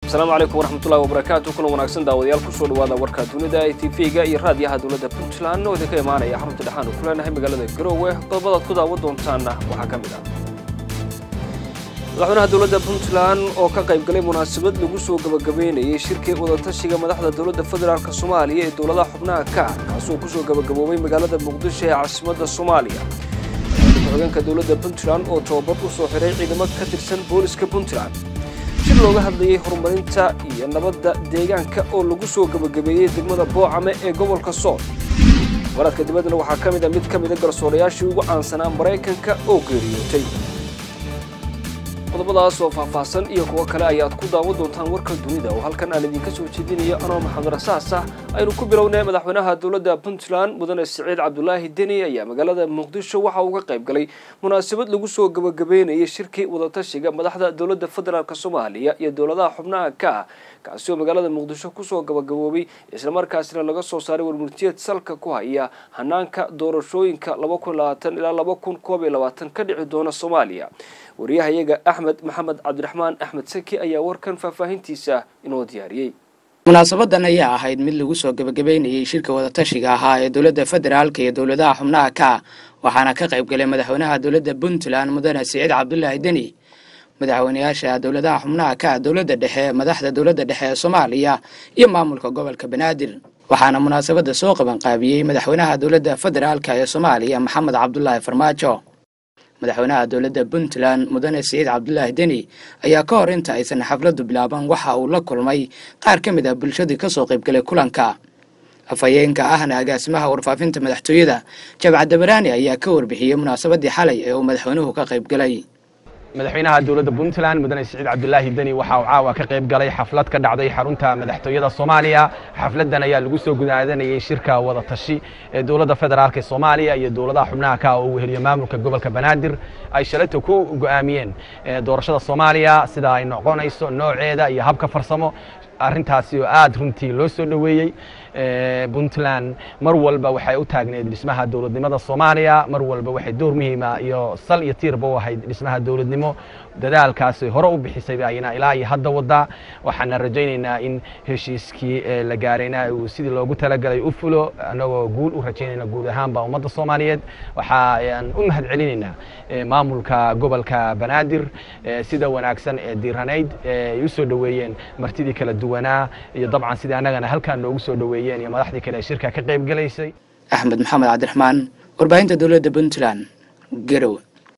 asalaamu calaykum waraxmatullahi wabarakaatu kulan wanaagsan daawadayaal kusoo dhawaada warka dunida ee tv-ga iyo raadiyaha dowladda puntland oo idinka imaanaya xarunta dhexaanu ku leenahay magaalada garoowe qodobadaad ku daawan doontaanna waxaa ka mid ah madaxweynaha dowladda puntland oo ka qayb galay munaasabad lagu soo gabagabeynayay shirkii wadatashiga madaxda dowladda federaalk soomaaliya ee dowladaha xubnaha ka ah kaasoo kusoo gabagaboobay magaalada muqdisho ee caasimadda soomaaliya ku-xigeenka dowladda puntland oo tababar u soo xiray ciidamo ka tirsan booliska puntland shir looga hadlayay horumarinta iyo nabadda deegaanka oo lagu soo gabagabeeyey degmada boocame ee gobolka sool waradka dibaddana waxaa ka mid a mid ka mida garsoorayaashii ugu caansanaa maraykanka oo geeriyootay qodobadaas oo faahfaahsan iyo kuwo kale ayaad ku daawan doontaan warka dunida oo halkan aan idinka soo jeedinayo anoo maxamed rasaas ah aynu ku bilownay madaxweynaha dowladda puntland mudane siciid cabdulaahi deni ayaa magaalada muqdisho waxa uu ka qayb galay munaasabad lagu soo gabagabeynayay shirkii wadatashiga madaxda dowladda federaalk soomaaliya iyo dowladaha xubnaha ka ah kaasi oo magaalada muqdisho kusoo gabagaboobay islamarkaasina laga soo saaray warmurtiyeed salka ku haya hanaanka doorashooyinka ilaa ka dhici doona soomaaliya wariyahayaga axmed maxamed cabdiraxmaan axmed saki ayaa warkan faahfaahintiisa inoo diyaariyey munaasabadan ayaa ahayd mid lagu soo gabagabeynayay shirka wadatashiga ahaa ee dowladda federaalka iyo dowladaha xubnaha ka waxaana ka qayb galay madaxweynaha dowladda puntland mudane siciid cabdulaahi deni madaxweynayaasha dowladaha xubnaha ka dowladda dhexe madaxda dowladda dhexe ee soomaaliya iyo maamulka gobolka banaadir waxaana munaasabada soo qabanqaabiyey madaxweynaha dowladda federaalka ee soomaaliya maxamed cabdulaahi farmaajo madaxweynaha dowladda puntland mudane siciid cabdulaahi deni ayaa ka hor inta aysan xafladdu bilaaban waxa uu la kulmay qaar ka mid ah bulshadii kasoo qaybgalay kulanka afhayeenka ahna agaasimaha warfaafinta madaxtooyada jabcad dabaraani ayaa ka warbixiyey munaasabadii xalay ee uu madaxweynuhu ka qaybgalay madaxweynaha dowladda puntland mudane siciid cabdulaahi deni waxa uu caawa ka qayb galay xaflad ka dhacday xarunta madaxtooyada soomaaliya xafladan ayaa lagu soo gudaadanayay shirka wadatashi ee dowladda federaalk ee soomaaliya iyo dowladaha xubnaha ka oo uu heliyo maamulka gobolka banaadir ay shalayta ku go'aamiyeen doorashada soomaaliya sida ay noqonayso nooceeda iyo habka farsamo arrintaasi oo aada runtii loo soo dhoweeyey puntland mar walba waxay u taagneed dhismaha dowladnimada soomaaliya mar walba waxay door muhiima iyo sal iyo tiirba u ahayd dhismaha dowladnimo dadaalkaasi hore u bixisay ayna ilaa iyo hadda wadaa waxaana rajaynaynaa in heshiiskii la gaarayna uu sidii loogu talagalay u fulo annagoo guul u rajaynayna guud ahaanba ummadda soomaaliyeed waxaan u mahad celinaynaa maamulka gobolka banaadir sida wanaagsan ee diiranayd ay u soo dhoweeyeen martidii kala duwanaa iyo dabcan sidii annagana halkaan noogu soo dhoweeyeen iyo madaxdii kale ee shirka ka qayb galaysay axmed maxamed cabdiraxmaan warbaahinta dowladda puntland garow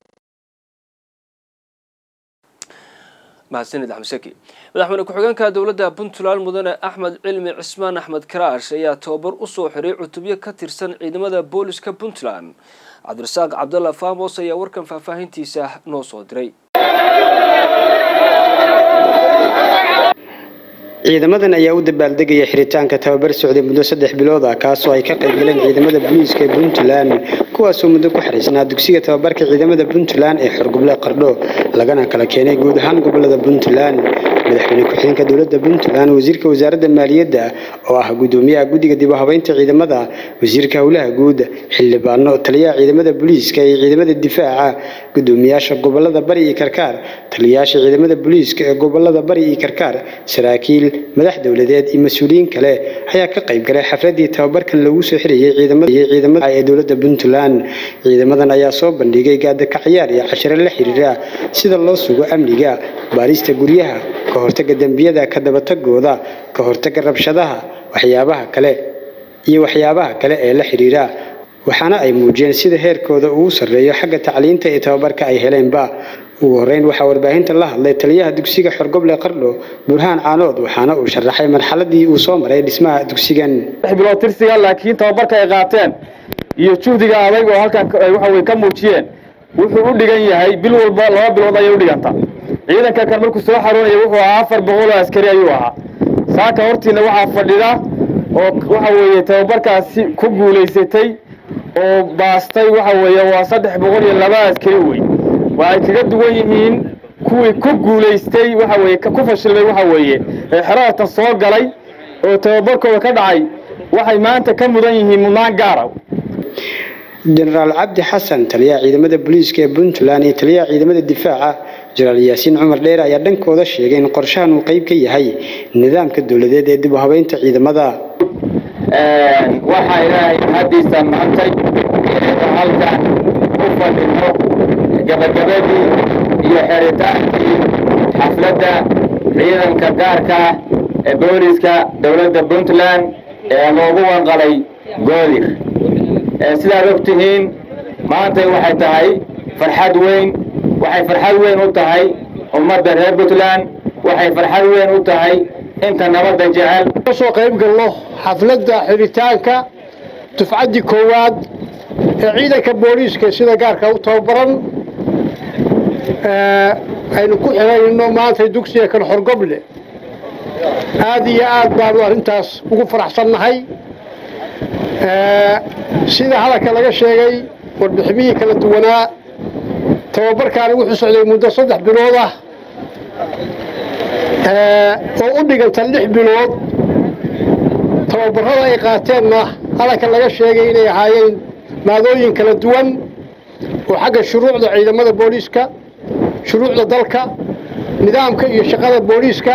mahadsanid axmed saki madaxweyne ku-xigeenka dowladda puntland mudane axmed cilmi cismaan axmed karaash ayaa tababar u soo xiray cutubyo ka tirsan ciidamada booliska puntland cabdirasaaq cabdalla faamos ayaa warkan faahfaahintiisa noo soo diray ciidamadan ayaa u dabaaldegaya xiritaanka tababar socday muddo saddex bilood ah kaasoo ay ka qayb galeen ciidamada booliiska ee puntland kuwaasoo muddo ku xariisnaa dugsiga tababarka ciidamada puntland ee xorgoble qardho lagana kala keenay guud ahaan gobolada puntland madaxweyne ku-xigeenka dowladda puntland wasiirka wasaaradda maaliyadda oo ah gudoomiyaha guddiga dib u habeynta ciidamada wasiirka howlaha guud xildhibaano taliyaha ciidamada booliiska iyo ciidamada difaaca gudoomiyaasha gobolada bari iyo karkaar taliyayaasha ciidamada booliiska ee gobolada bari iyo karkaar saraakiil madax dowladeed iyo mas-uuliyiin kale ayaa ka qayb galay xafladii tababarkan lagu soo xirayay ciidamada ee dowladda puntland ciidamadan ayaa soo bandhigay gaadaka ciyaar iyo cashiro la xiriira sida loo sugo amniga baarista guryaha ka hortaga dembiyada ka dabatagooda ka hortaga rabshadaha waxyaabaha kale iyo waxyaabaha kale ee la xiriira waxaana ay muujiyeen sida heerkooda uu sarreeyo xagga tacliinta iyo tababarka ay heleenba ugu horeyn waxaa warbaahinta la hadlay taliyaha dugsiga xorgoble qardho burhaan caanood waxaana uu sharaxay marxaladii uu soo maray dhismaha dugsigan bilood tirsiga laakiin tababarka ay qaateen iyo juhdiga adag oo halkan waxa way ka muujiyeen wuxuu u dhigan yahay bil walba laba bilood ayay u dhiganta ciidanka kan markuu soo xaroonaya wuxuu ahaa afar boqol oo askari ayuu ahaa saaka hortiina waxaa fadhida oo waxa weeye tababarkaasi ku guulaysatay oo baastay waxa weeye waa saddex boqol iyo laba askari wey waxay kaga duwan yihiin kuwii ku guulaystay waxa weeye ku fashilmay waxa weeye ee xerartan soo galay oo tababarkooda ka dhacay waxay maanta ka mudan yihiin mudnaan gaara jenaraal cabdi xasan taliyaha ciidamada booliiska ee puntland iyo taliyaha ciidamada difaaca jenaraal yaasiin cumar dheere ayaa dhankooda sheegay in qorshahan uu qayb ka yahay nidaamka dowladeed ee dib u habeynta ciidamada waxaa ilaahay haddiisa maantay inaynu halkan u fadhino gabagabadii iyo xeritaankii xafladda ciidanka gaarka ah ee booliska dowladda puntland ee loogu wanqalay goodir sidaad og tihiin maantay waxay tahay farxad weyn waxay farxad weyn u tahay ummadda reer puntland waxay farxad weyn u tahay inta nabadda jecel kasoo qayb galno xafladda xiritaanka dufcaddii koowaad ee ciidanka booliiska sida gaarka u tababaran aynu ku xirayno maanta dugsiga kan xorgoble aad iyo aad baanu arrintaas ugu faraxsannahay sida hadalka laga sheegay warbiximihii kala duwanaa tababarkaani wuxuu socday muddo saddex bilood ah oo u dhiganta lix bilood tababarrada ay qaateenna hadalka laga sheegay inay ahaayeen maadooyin kala duwan oo xagga shuruucda ciidamada booliiska shuruucda dalka nidaamka iyo shaqada booliiska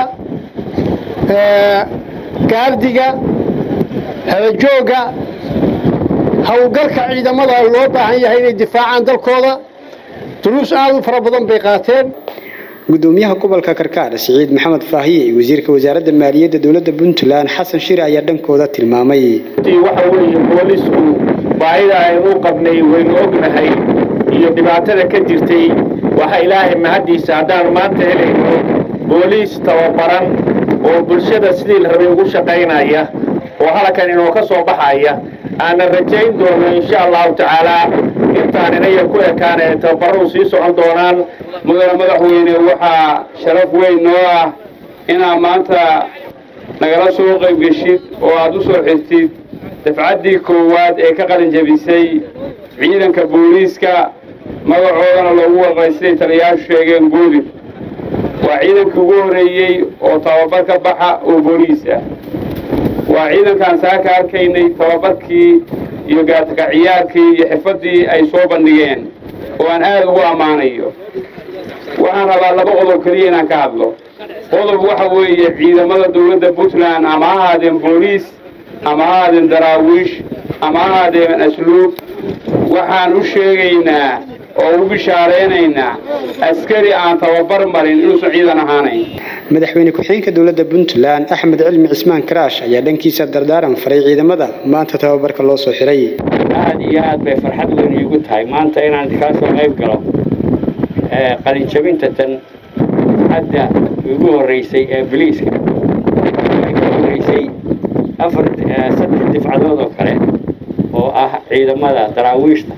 gaardiga xeejoogga howlgalka ciidamada loo baahan yahay inay difaacaan dalkooda duruus aad u fara badan bay qaateen gudoomiyaha gobolka karkaar siciid maxamed faahiye iyo wasiirka wasaaradda maaliyadda dowladda puntland xasan shire ayaa dhankooda tilmaamay waxa weeye boolisku baahida aynu u qabnay waynu ognahay iyo dhibaatada ka jirtay waxa ilaahay mahaddiisa haddaanu maanta helayno booliis tababaran oo bulshada sidii la rabay ugu shaqaynaya oo halkan inoo ka soo baxaya aanan rajayn doono insha allahu tacaalaa intaan inaya ku ekaan ee tababaradu sii socon doonaan mudane madaxweyne waxaa sharaf weyn noo ah inaad maanta nagala soo qayb geshid oo aad u soo xirtid dafcaddii koowaad ee ka qalin jabisay ciidanka booliiska magacoodana loogu warqay siday taliyayaashu sheegeen guudir waa ciidankii ugu horreeyey oo tababar ka baxa oo booliis ah waa ciidankaan saaka arkaynay tababarkii iyo gaatakaciyaarkii iyo xirfaddii ay soo bandhigeen oo aan aad ugu ammaanayo waxaan rabaa laba qodob keliya inaan ka hadlo qodob waxa weeye ciidamada dowladda puntland ama ha ahaadeen booliis ama ha ahaadeen daraawiish ama ha ahaadeen asluub waxaan u sheegaynaa oo u bishaaraynaynaa askari aan tababar marin inuusan ciidan ahaanayn madaxweyne ku-xigeenka dowladda puntland axmed cilmi cismaan karaash ayaa dhankiisa dardaaran faray ciidamada maanta tababarka loo soo xiray aad iyo aad bay farxad weyn iigu tahay maanta inaan kaa soo qayb galo qalinjabinta tan hadda ugu horreysay ee biliiska waxay ka horreysay afar saddex difcadood oo kale oo ah ciidamada daraawiishta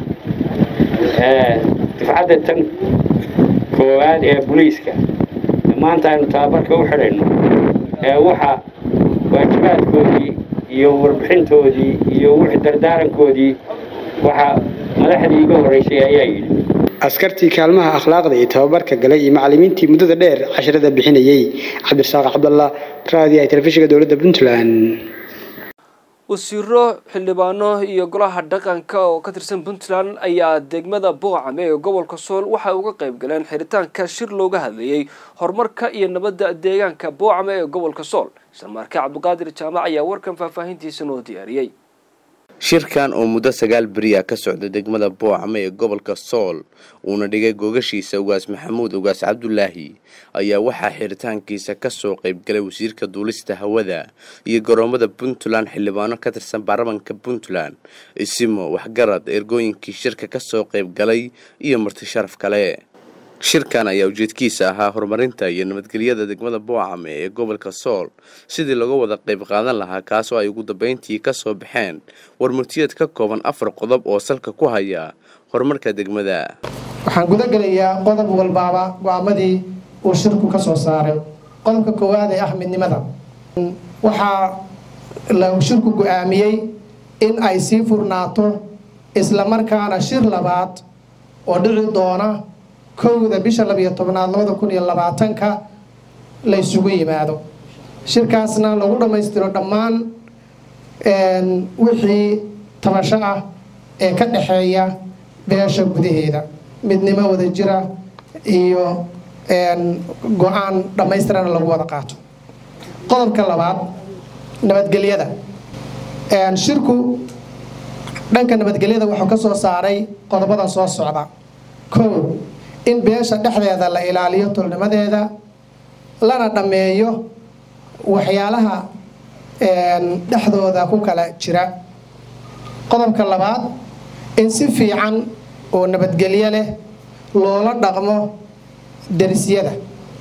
difcadda tan koowaad ee boliiska maanta aynu tababarka u xidhayno ee waxa waajibaadkoodii iyo warbixintoodii iyo wixii dardaarankoodii waxa madaxdii iga horreysay ayaa yidhi askartii kaalmaha akhlaaqda iyo tababarka galay iyo macallimiintii muddada dheer casharada bixinayey cabdirasaaq cabdallah raadi ay telefishinka dowladda puntland wasiiro xildhibaano iyo golaha dhaqanka oo ka tirsan puntland ayaa degmada boocame ee gobolka sool waxay uga qayb galeen xiritaanka shir looga hadlayey horumarka iyo nabadda deegaanka boocame ee gobolka sool islamarka cabdiqaadir jaamac ayaa warkan faahfaahintiisa noo diyaariyey shirkan oo muddo sagaal beriya ka socda degmada boocame ee gobolka sool uuna dhigay googashiisa ugaas maxamuud ugaas cabdulaahi ayaa waxaa xiritaankiisa kasoo qaybgalay wasiirka duulista hawada iyo garoomada puntland xildhibaano ka tirsan baarlamanka puntland isimo waxgarad ergooyinkii shirka kasoo qaybgalay iyo marti sharaf kale shirkan ayaa ujeedkiisa ahaa horumarinta iyo nabadgelyada degmada boocame ee gobolka sool sidii laga wada qayb qaadan lahaa kaasoo ay ugu dambeyntii kasoo baxeen warmurtiyeed ka kooban afar qodob oo salka ku haya horumarka degmada waxaan guda gelayaa qodob walbaaba go-aamadii uu shirku ka soo saaray qodobka koowaad ee ah midnimada waxaa la shirku go-aamiyey in ay sii furnaato islamarkaana shir labaad oo dhici doona kowda bisha labiyo tobnaad labada kun iyo labaatanka la ysugu yimaado shirkaasna lagu dhammaystiro dhammaan wixii tabasho ah ee ka dhexeeya beesha gudaheeda midnimo wada jira iyo go-aan dhammaystirana lagu wada qaato qodobka labaad nabadgelyada shirku dhanka nabadgelyada wuxuu ka soo saaray qodobadan soo socda kow in beesha dhexdeeda la ilaaliyo tolnimadeeda lana dhammeeyo waxyaalaha dhexdooda ku kala jira qodobka labaad in si fiican oo nabadgelyo leh loola dhaqmo derisyada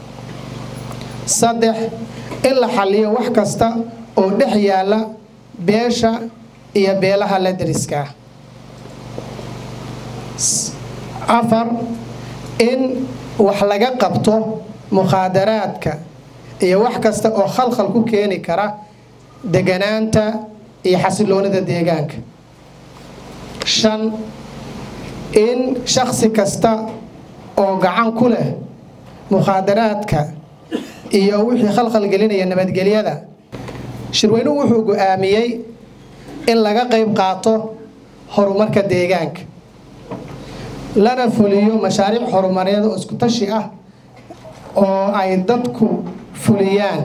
saddex in la xaliyo wax kasta oo dhex yaalla beesha iyo beelaha la deriskaa afar in wax laga qabto mukhaadaraadka iyo wax kasta oo khalkhal ku keeni kara deganaanta iyo xasiloonida deegaanka shan in shakhsi kasta oo gacan ku leh mukhaadaraadka iyo wixii khalkhal gelinaya nabadgelyada shirweynuhu wuxuu go-aamiyey in laga qayb qaato horumarka deegaanka lana fuliyo mashaariic horumareed oo isku tashi ah oo ay dadku fuliyaan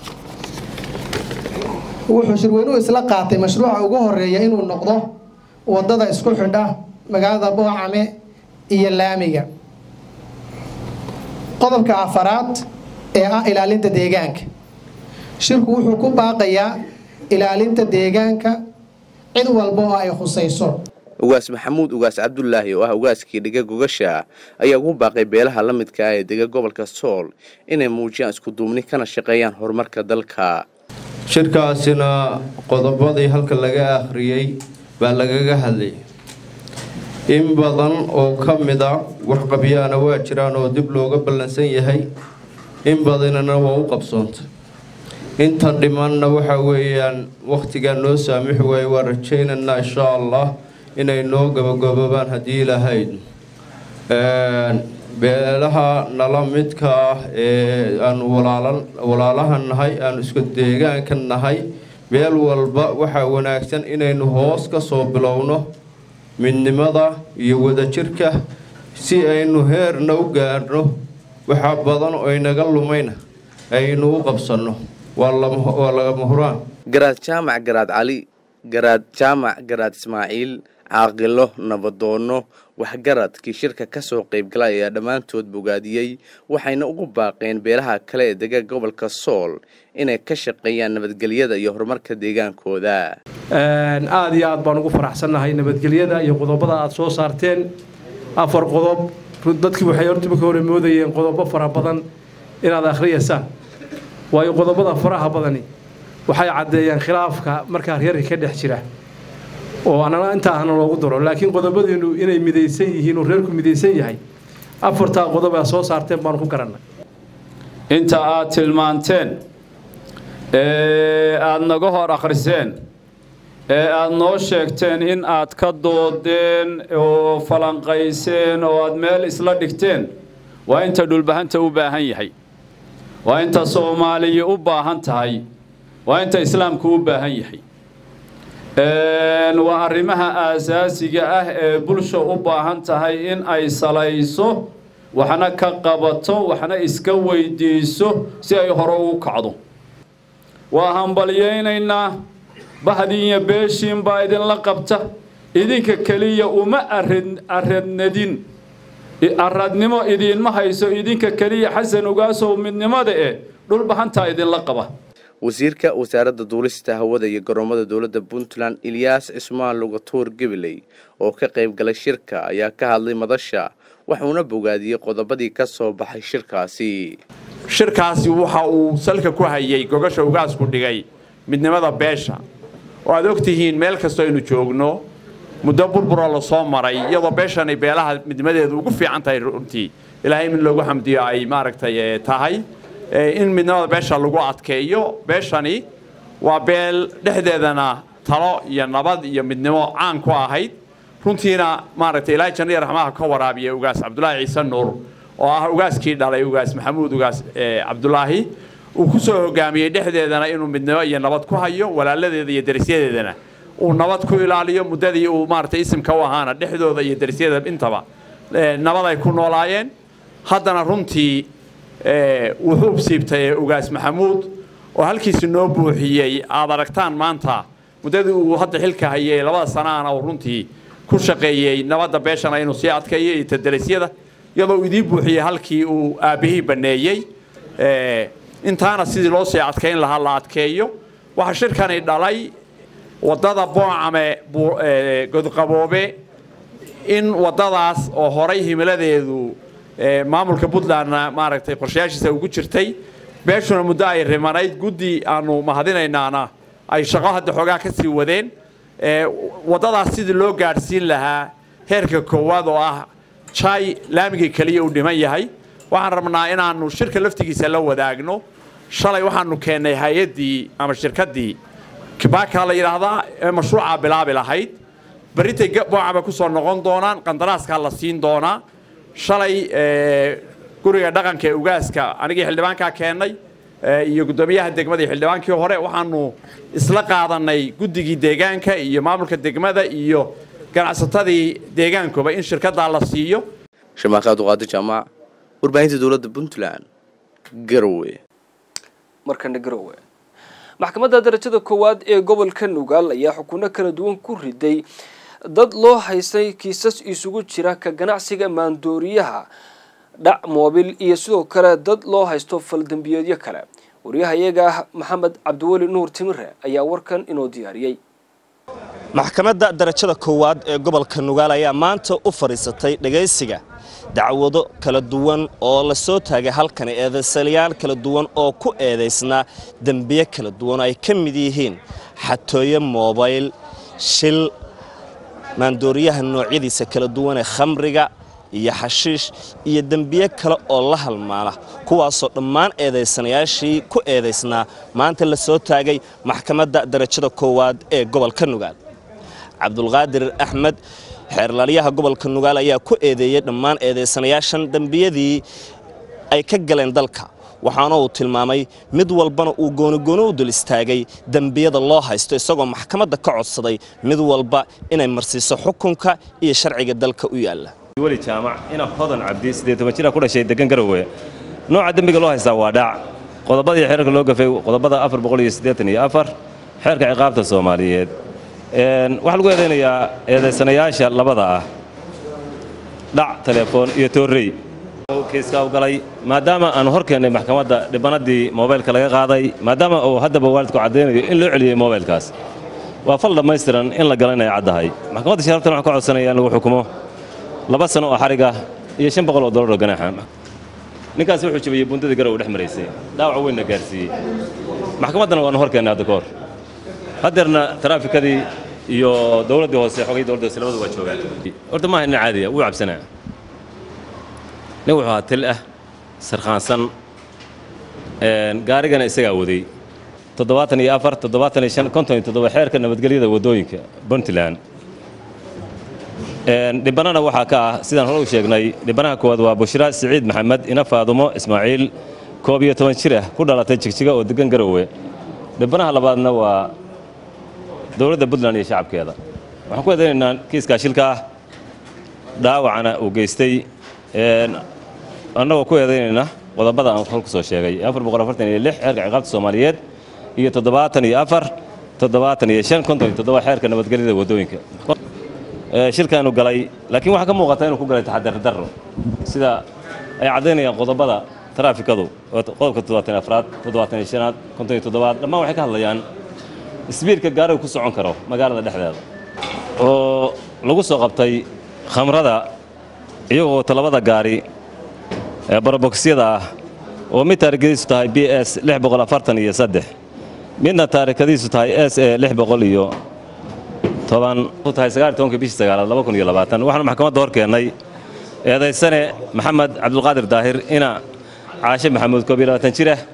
wuxuu shirweynuhu isla qaatay mashruuca ugu horeeya inuu noqdo wadada isku xidha magaalada boocame iyo laamiga qodobka afaraad ee ah ilaalinta deegaanka shirku wuxuu ku baaqayaa ilaalinta deegaanka cid walba oo ay khusayso ugaas maxamuud ugaas cabdulaahi oo ah ugaaskii dhiga gogasha ayaa ugu baaqay beelaha la midka ah ee dega gobolka sool inay muujiyaan iskuduubni kana shaqeeyaan horumarka dalka shirkaasina qodobadii halka laga akhriyey baa lagaga hadlay in badan oo ka mid a waxqabyaana waa jiraan oo dib looga ballansan yahay in badanina waa u qabsoonta inta dhimanna waxa weeyaan wakhtigaa noo saamixi waaye waa rajaynaynaa insha allah inay noo gabagaboobaan haddii lahayd beelaha nala midka ah ee aanu walaalaha nahay aanu isku deegaanka nahay meel walba waxaa wanaagsan inaynu hoos ka soo bilowno midnimada iyo wadajirka si aynu heerna u gaarno waxaa badan oo inaga lumayna aynu u qabsanno waa lagama huraan garaad jaamac garaad cali garaad jaamac garaad ismaaciil caaqilo nabadoono waxgaradkii shirka ka soo qaybgalay ayaa dhammaantood bogaadiyey waxayna ugu baaqeen beelaha kale ee dega gobolka sool inay ka shaqeeyaan nabadgelyada iyo horumarka deegaankooda aada iyo aad baan ugu faraxsannahay nabadgelyada iyo qodobada aad soo saarteen afar qodob dadkii waxay hortiba ka hore moodayeen qodobo fara badan inaad akhriyaysaan waayo qodobada faraha badani waxay caddeeyaan khilaafka markaa reerka ka dhex jira oo anana intaa ahna loogu daro laakiin qodobadiinu inay midaysan yihiin oo reerku midaysan yahay afartaa qodob aad soo saarteen baanu ku garannay inta aad tilmaanteen ee aad naga hor akhriseen ee aad noo sheegteen in aad ka doodeen oo falanqayseen oo aad meel isla dhigteen waa inta dhulbahanta u baahan yahay waa inta soomaaliya u baahan tahay waa inta islaamku u baahan yahay waa arrimaha aasaasiga ah ee bulsha u baahan tahay in ay salayso waxna ka qabato waxna iska weydiiso si ay hore ugu kacdo waa hambalyaynaynaa bahdiinya beeshiin baa idinla qabta idinka keliya uma aradnadin aradnimo idiinma hayso idinka keliya xasan ogaasow midnimada eh dhulbahantaa idinla qaba wasiirka wasaaradda duulista hawada iyo garoomada dowladda puntland ilyaas cismaan lugatuur gabiley oo ka qayb galay shirka ayaa ka hadlay madasha waxuuna bogaadiyey qodobadii ka soo baxay shirkaasi shirkaasi waxa uu salka ku hayay gogasha ugaasku dhigay midnimada beesha oo aad og tihiin meel kastoo aynu joogno muddo burburoo la soo maray iyadoo beeshanay beelaha midnimadeedu ugu fiican tahay runtii ilaahay in loogu xamdiyo ay maaragtay tahay in midnimada beesha lagu adkeeyo beeshani waa beel dhexdeedana talo iyo nabad iyo midnimo caan ku ahayd runtiina maaragtay ilaahay janno iyo raxmaha ka waraabiya ugaas cabdulaahi ciise nuur oo ah ugaaskii dhalay ugaas maxamuud ugaas cabdulaahi uu ku soo hogaamiyey dhexdeedana inuu midnimo iyo nabad ku hayo walaaladeeda iyo derisyadeedana uu nabad ku ilaaliyo muddadii uu maaragtay isimka u ahaana dhexdooda iyo derisyadeeda intaba nabad ay ku noolaayeen haddana runtii wuxuu siibtay ee ugaas maxamuud oo halkiisi noo buuxiyey aad aragtaan maanta muddadii uu hadda xilka hayay labada sanaana uu runtii ku shaqeeyey nabadda beeshana inuu sii adkeeyo iyo tadarisyada iyadoo uu idiin buuxiyey halkii uu aabbihii banneeyey intaana sidii loo sii adkayn lahaa la adkeeyo waxaa shirkani dhalay waddada boocame godqaboobe in waddadaas oo horay himiladeedu maamulka puntlandna maaragtay qorshayaashiisa ugu jirtay beeshuna muddo ay rimanayd guddi aanu mahadinaynaana ay shaqo hadda xoogaa ka sii wadeen waddadaas sidii loo gaadhsiin lahaa heerka koowaad oo ah jay laamigii keliya uu dhiman yahay waxaan rabnaa inaannu shirka laftigiisa la wadaagno shalay waxaanu keennay hay-addii ama shirkaddii kibaaka la yidhaahdaa ee mashruucaa bilaabi lahayd berritay boocaba ku soo noqon doonaan qandaraaskaa la siin doonaa shalay guriga dhaqanka ee ugaaska anigii xildhibaankaa keennay iyo guddoomiyaha degmada iyo xildhibaankii hore waxaanu isla qaadanay guddigii deegaanka iyo maamulka degmada iyo ganacsatadii deegaankuba in shirkaddaa la siiyo shamaaqaad uqaadi jaamac warbaahinta dowladda puntland garowe markana garowe maxkamadda darajada koowaad ee gobolka nugaal ayaa xukuno kala duwan ku riday dad loo haystay kiisas isugu jira ka ganacsiga maandooriyaha dhac moobil iyo sidoo kale dad loo haysto faldambiyeedyo kale waryahayaga maxamed cabdiweli nuur timire ayaa warkan inoo diyaariyey maxkamadda darajada koowaad ee gobolka nugaal ayaa maanta u fadhiisatay dhegaysiga dacwado kala duwan oo la soo taagay halkani eedaysalayaal kala duwan oo ku eedaysnaa dembiye kala duwan oo ay ka mid yihiin xatooyo moobayl shil maandooriyaha noocyadiisa kala duwan ee khamriga iyo xashiish iyo dembiye kale oo la halmaana kuwaasoo dhammaan eedaysanayaashii ku eedaysnaa maanta la soo taagay maxkamadda darajada koowaad ee gobolka nugaal cabdulqaadir axmed xeerlalyaha gobolka nugaal ayaa ku eedeeyey dhammaan eedaysanayaashan dembiyadii ay ka galeen dalka waxaana uu tilmaamay mid walbana uu goonigooni u dul istaagay dembiyada loo haysto isagoo maxkamadda ka codsaday mid walba inay marsiiso xukunka iyo sharciga dalka u yaalla weli jaamac ina hodan cabdi siddeed toban jira ku dhashay degan garowe nooca dembiga loo haystaa waa dhac qodobadii xeerka loo gafay qodobada afar boqol iyo siddeetan iyo afar xeerka ciqaabta soomaaliyeed waxaa lagu eedaynayaa eedaysanayaasha labada ah dhac telefoon iyo toorrey kiiska u galay maadaama aanu hor keennay maxkamadda dhibanadii moobaylka laga qaaday maadaama uu haddaba waalidku caddaynayo in loo celiyey moobaylkaas waa fal dhammaystiran in la gala inay caddahay maxkamadda sharaftan waxaan ka codsanaya in lagu xukumo laba sano oo xariga iyo shan boqol oo dollar oo ganaaxa ninkaasi wuxuu jabiyey bundadii garow dhex maraysay dhaawac weynna gaarsiiyey maxkamaddana waanu hor keennay hadda ka hor haddeerna taraafikadii iyo dowladdii hoose xogay dowladda hoose labadu waa joogaan horta maaha nin caadiya wuu cabsanaa nin wuxuu ahaa til ah sarkhaansan gaarigana isagaa waday toddobaatan iyo afar toddobaatan iyo shan konton iyo toddoba xeerka nabadgelyada waddooyinka puntland dhibbanana waxaa ka ah sidaan hore u sheegnay dhibbanaha koowaad waa bushra siciid maxamed ina faadumo ismaaciil koob iyo toban jir ah ku dhalatay jigjiga oo degan garowe dhibbanaha labaadna waa dowladda puntland iyo shacabkeeda waxaan ku eedaynaynaa kiiskaa shilka ah dhaawacana uu geystay annagoo ku eedaynayna qodobada aan hor ku soo sheegay afar boqol afartan iyo lix xeerka ciqaabta soomaaliyeed iyo toddobaatan iyo afar toddobaatan iyo shan konton iyo toddoba xeerka nabadgelyada waddooyinka shilkaanu galay laakiin waxaa ka muuqata inuu ku galay taxadar darro sida ay caddaynayaan qodobada taraafikadu qodobka toddobaatan afraad toddobaatan iyo shanaad konton iyo toddobaad dhammaan waxay ka hadlayaan isbiirka gaarigu ku socon karo magaalada dhexdeeda oo lagu soo qabtay khamrada iyagoo wata labada gaari ee barabokisyada ah oo mid taarikadiisu tahay b s lix boqol afartan iyo saddex midna taarikadiisu tahay s e lix boqol iyo toban tahay sagaal tobanka bishii sagaalaad laba kun iyo labaatan waxaanu maxkamadda hor keennay eedaysane maxamed cabdulqaadir daahir ina caashe maxamuud koob iyo labaatan jir ah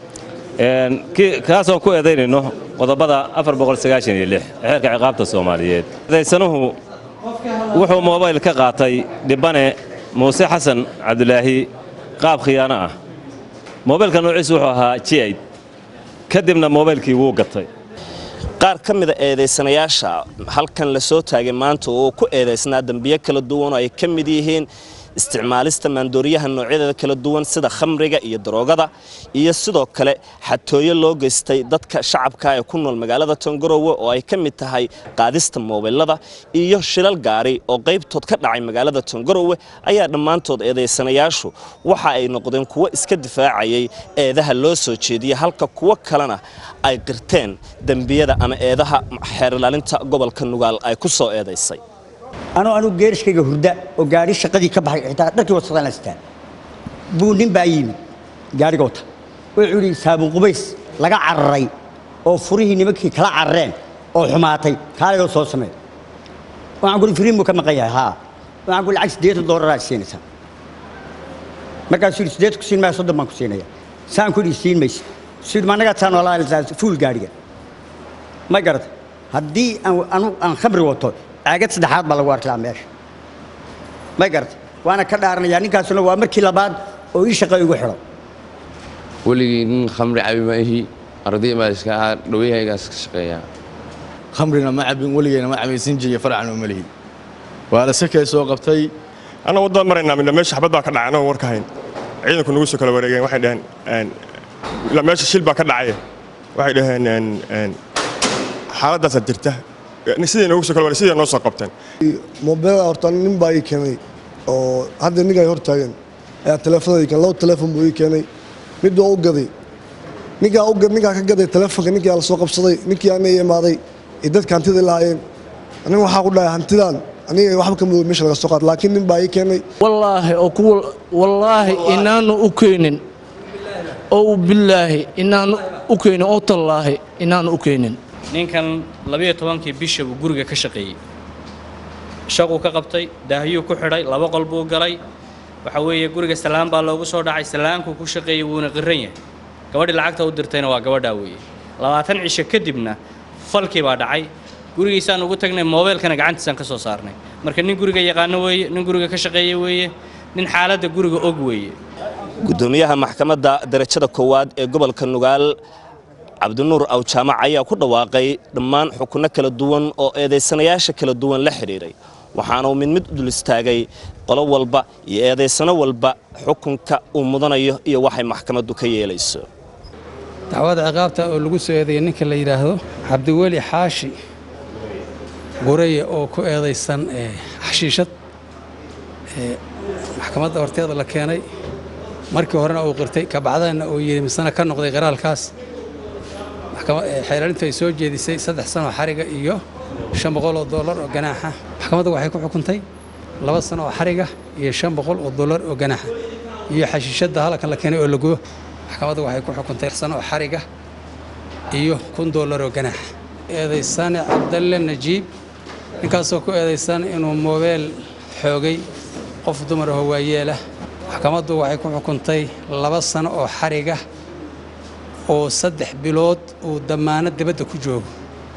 kaasoo ku eedaynayno qodobada afar boqol sagaashan iyo lix xeerka ciqaabta soomaaliyeed eedaysanuhu wuxuu moobayl ka qaatay dhibbane muuse xasan cabdulaahi qaab khiyaano ah moobaylka noociisu wuxuu ahaa jiaid kadibna moobaylkii wuu gatay qaar ka mida eedaysanayaasha halkan la soo taagay maanta oo ku eedaysnaa dembiyo kala duwan oo ay ka mid yihiin isticmaalista maandooriyaha noocyadeeda kala duwan sida khamriga iyo daroogada iyo sidoo kale xatooyo loo geystay dadka shacabka ee ku nool magaalada tangarowe oo ay ka mid tahay qaadista moobilada iyo shilal gaari oo qaybtood ka dhacay magaalada tangarowe ayaa dhammaantood eedaysanayaashu waxa ay noqdeen kuwo iska difaacayay eedaha loo soo jeediyey halka kuwo kalena ay qirteen dembiyada ama eedaha xeerilaalinta gobolka nugaal ay ku soo eedaysay anuu anuu geerishkayga hurda oo gaari shaqadii ka baxay xitaa dharkii wasaqdaan haystaan buu nin baa yimid gaariga wata wuxuu yidhi saabuun qubays laga cararay oo furihii nimankii kala carareen oo xumaatay kaaligoo soo samee waxaan kuli firiin buu ka maqan yahay haa waxaan kuli lacag siddeetan doolaraa siinaysaa markaasuu yidhi siddeetan ku siin maya soddon baan ku siinaya saan ku yidhi siin maysid suu yidhi ma annagaa taan walaa fuul gaariga ma garata haddii aan anu aan khamri wato caagad saddexaad baa lagu arki lahaa meesha ma garata waana ka dhaaranayaa ninkaasuna waa markii labaad oo ii shaqo igu xidho weligii nin khamri cabi ma ihi arday baa iska ahaa dhawyahaygaas ka shaqeeyaa khamrina ma cabin weligeyna ma cabin sinjiga farcan oo malihi waa la sakay soo qabtay anna waddada maraynaa midna meesha xabad baa ka dhacay anagoo warka hayn ciidanku nagu soo kala wareegeen waxay dhaheen ilaa meesha shil baa ka dhacay waxay dhaheen xaaladaasaa jirta sidii nagu soo kala wareeg sidii noo soo qabteen mobeelada horta nin baa ii keenay oo hadda ninkaa hor taagan ayaa teleefonada ii keenay laba teleefon buu ii keenay mid waa u gaday ninkaa u gad ninkaa ka gaday teleefonka ninkii la soo qabsaday ninkii ana ii imaaday iyo dadka hantida lahaayeen aniga waxaa ku dhahay hantidan aniga waxba ka mudo meesha laga soo qaad laakiin nin baa ii keenay wallaahi oo kuwa wallaahi inaanu u keenin oo billaahi inaanu u keenin oo tallaahi inaanu u keenin ninkan labiyo tobankii bisha buu guriga ka shaqeeyey shaquu ka qabtay daahiyuu ku xidhay laba qol buu galay waxa weeye guriga salaan baa loogu soo dhacay salaankuu ku shaqeeyey wuuna qiran yahay gabadhii lacagta u dirtayna waa gabadhaa weeye labaatan cisho kadibna falkii baa dhacay gurigiisaan ugu tagnay moobeelkana gacantiisaan ka soo saarnay marka nin guriga yaqaano weeye nin guriga ka shaqeeye weeye nin xaaladda guriga og weeye gudoomiyaha maxkamadda darajada koowaad ee gobolka nugaal cabdinuur awjaamac ayaa ku dhawaaqay dhammaan xukunno kala duwan oo eedaysanayaasha kala duwan la xidhiidhay waxaana uu mid mid u dul istaagay qolo walba iyo eedaysano walba xukunka uu mudanayo iyo waxay maxkamaddu ka yeelayso dacwada ciqaabta oo lagu soo eedeeyey ninka la yidhaahdo cabdiweli xaashi gureye oo ku eedaysan xashiishad maxkamadda horteeda la keenay markii horena uu qirtay kabacdana uu yidhi misena ka noqday qiraalkaas xeelaalintu ay soo jeedisay saddex sano xariga iyo shan boqol oo dollar oo ganaaxa maxkamadda waxay ku xukuntay laba sano oo xariga iyo shan boqol oo dollar oo ganaaxa iyo xashiishadda halkan la keenay oo la gubo maxkamadda waxay ku xukuntay sano oo xariga iyo kun dollar oo ganaaxa eedaysane cabdalle najiib ninkaasoo ku eedaysan inuu moobeel xoogay qof dumar ahoo waayeelah maxkamaddu waxay ku xukuntay laba sano oo xariga oo saddex bilood uu dammaano dibadda ku joogo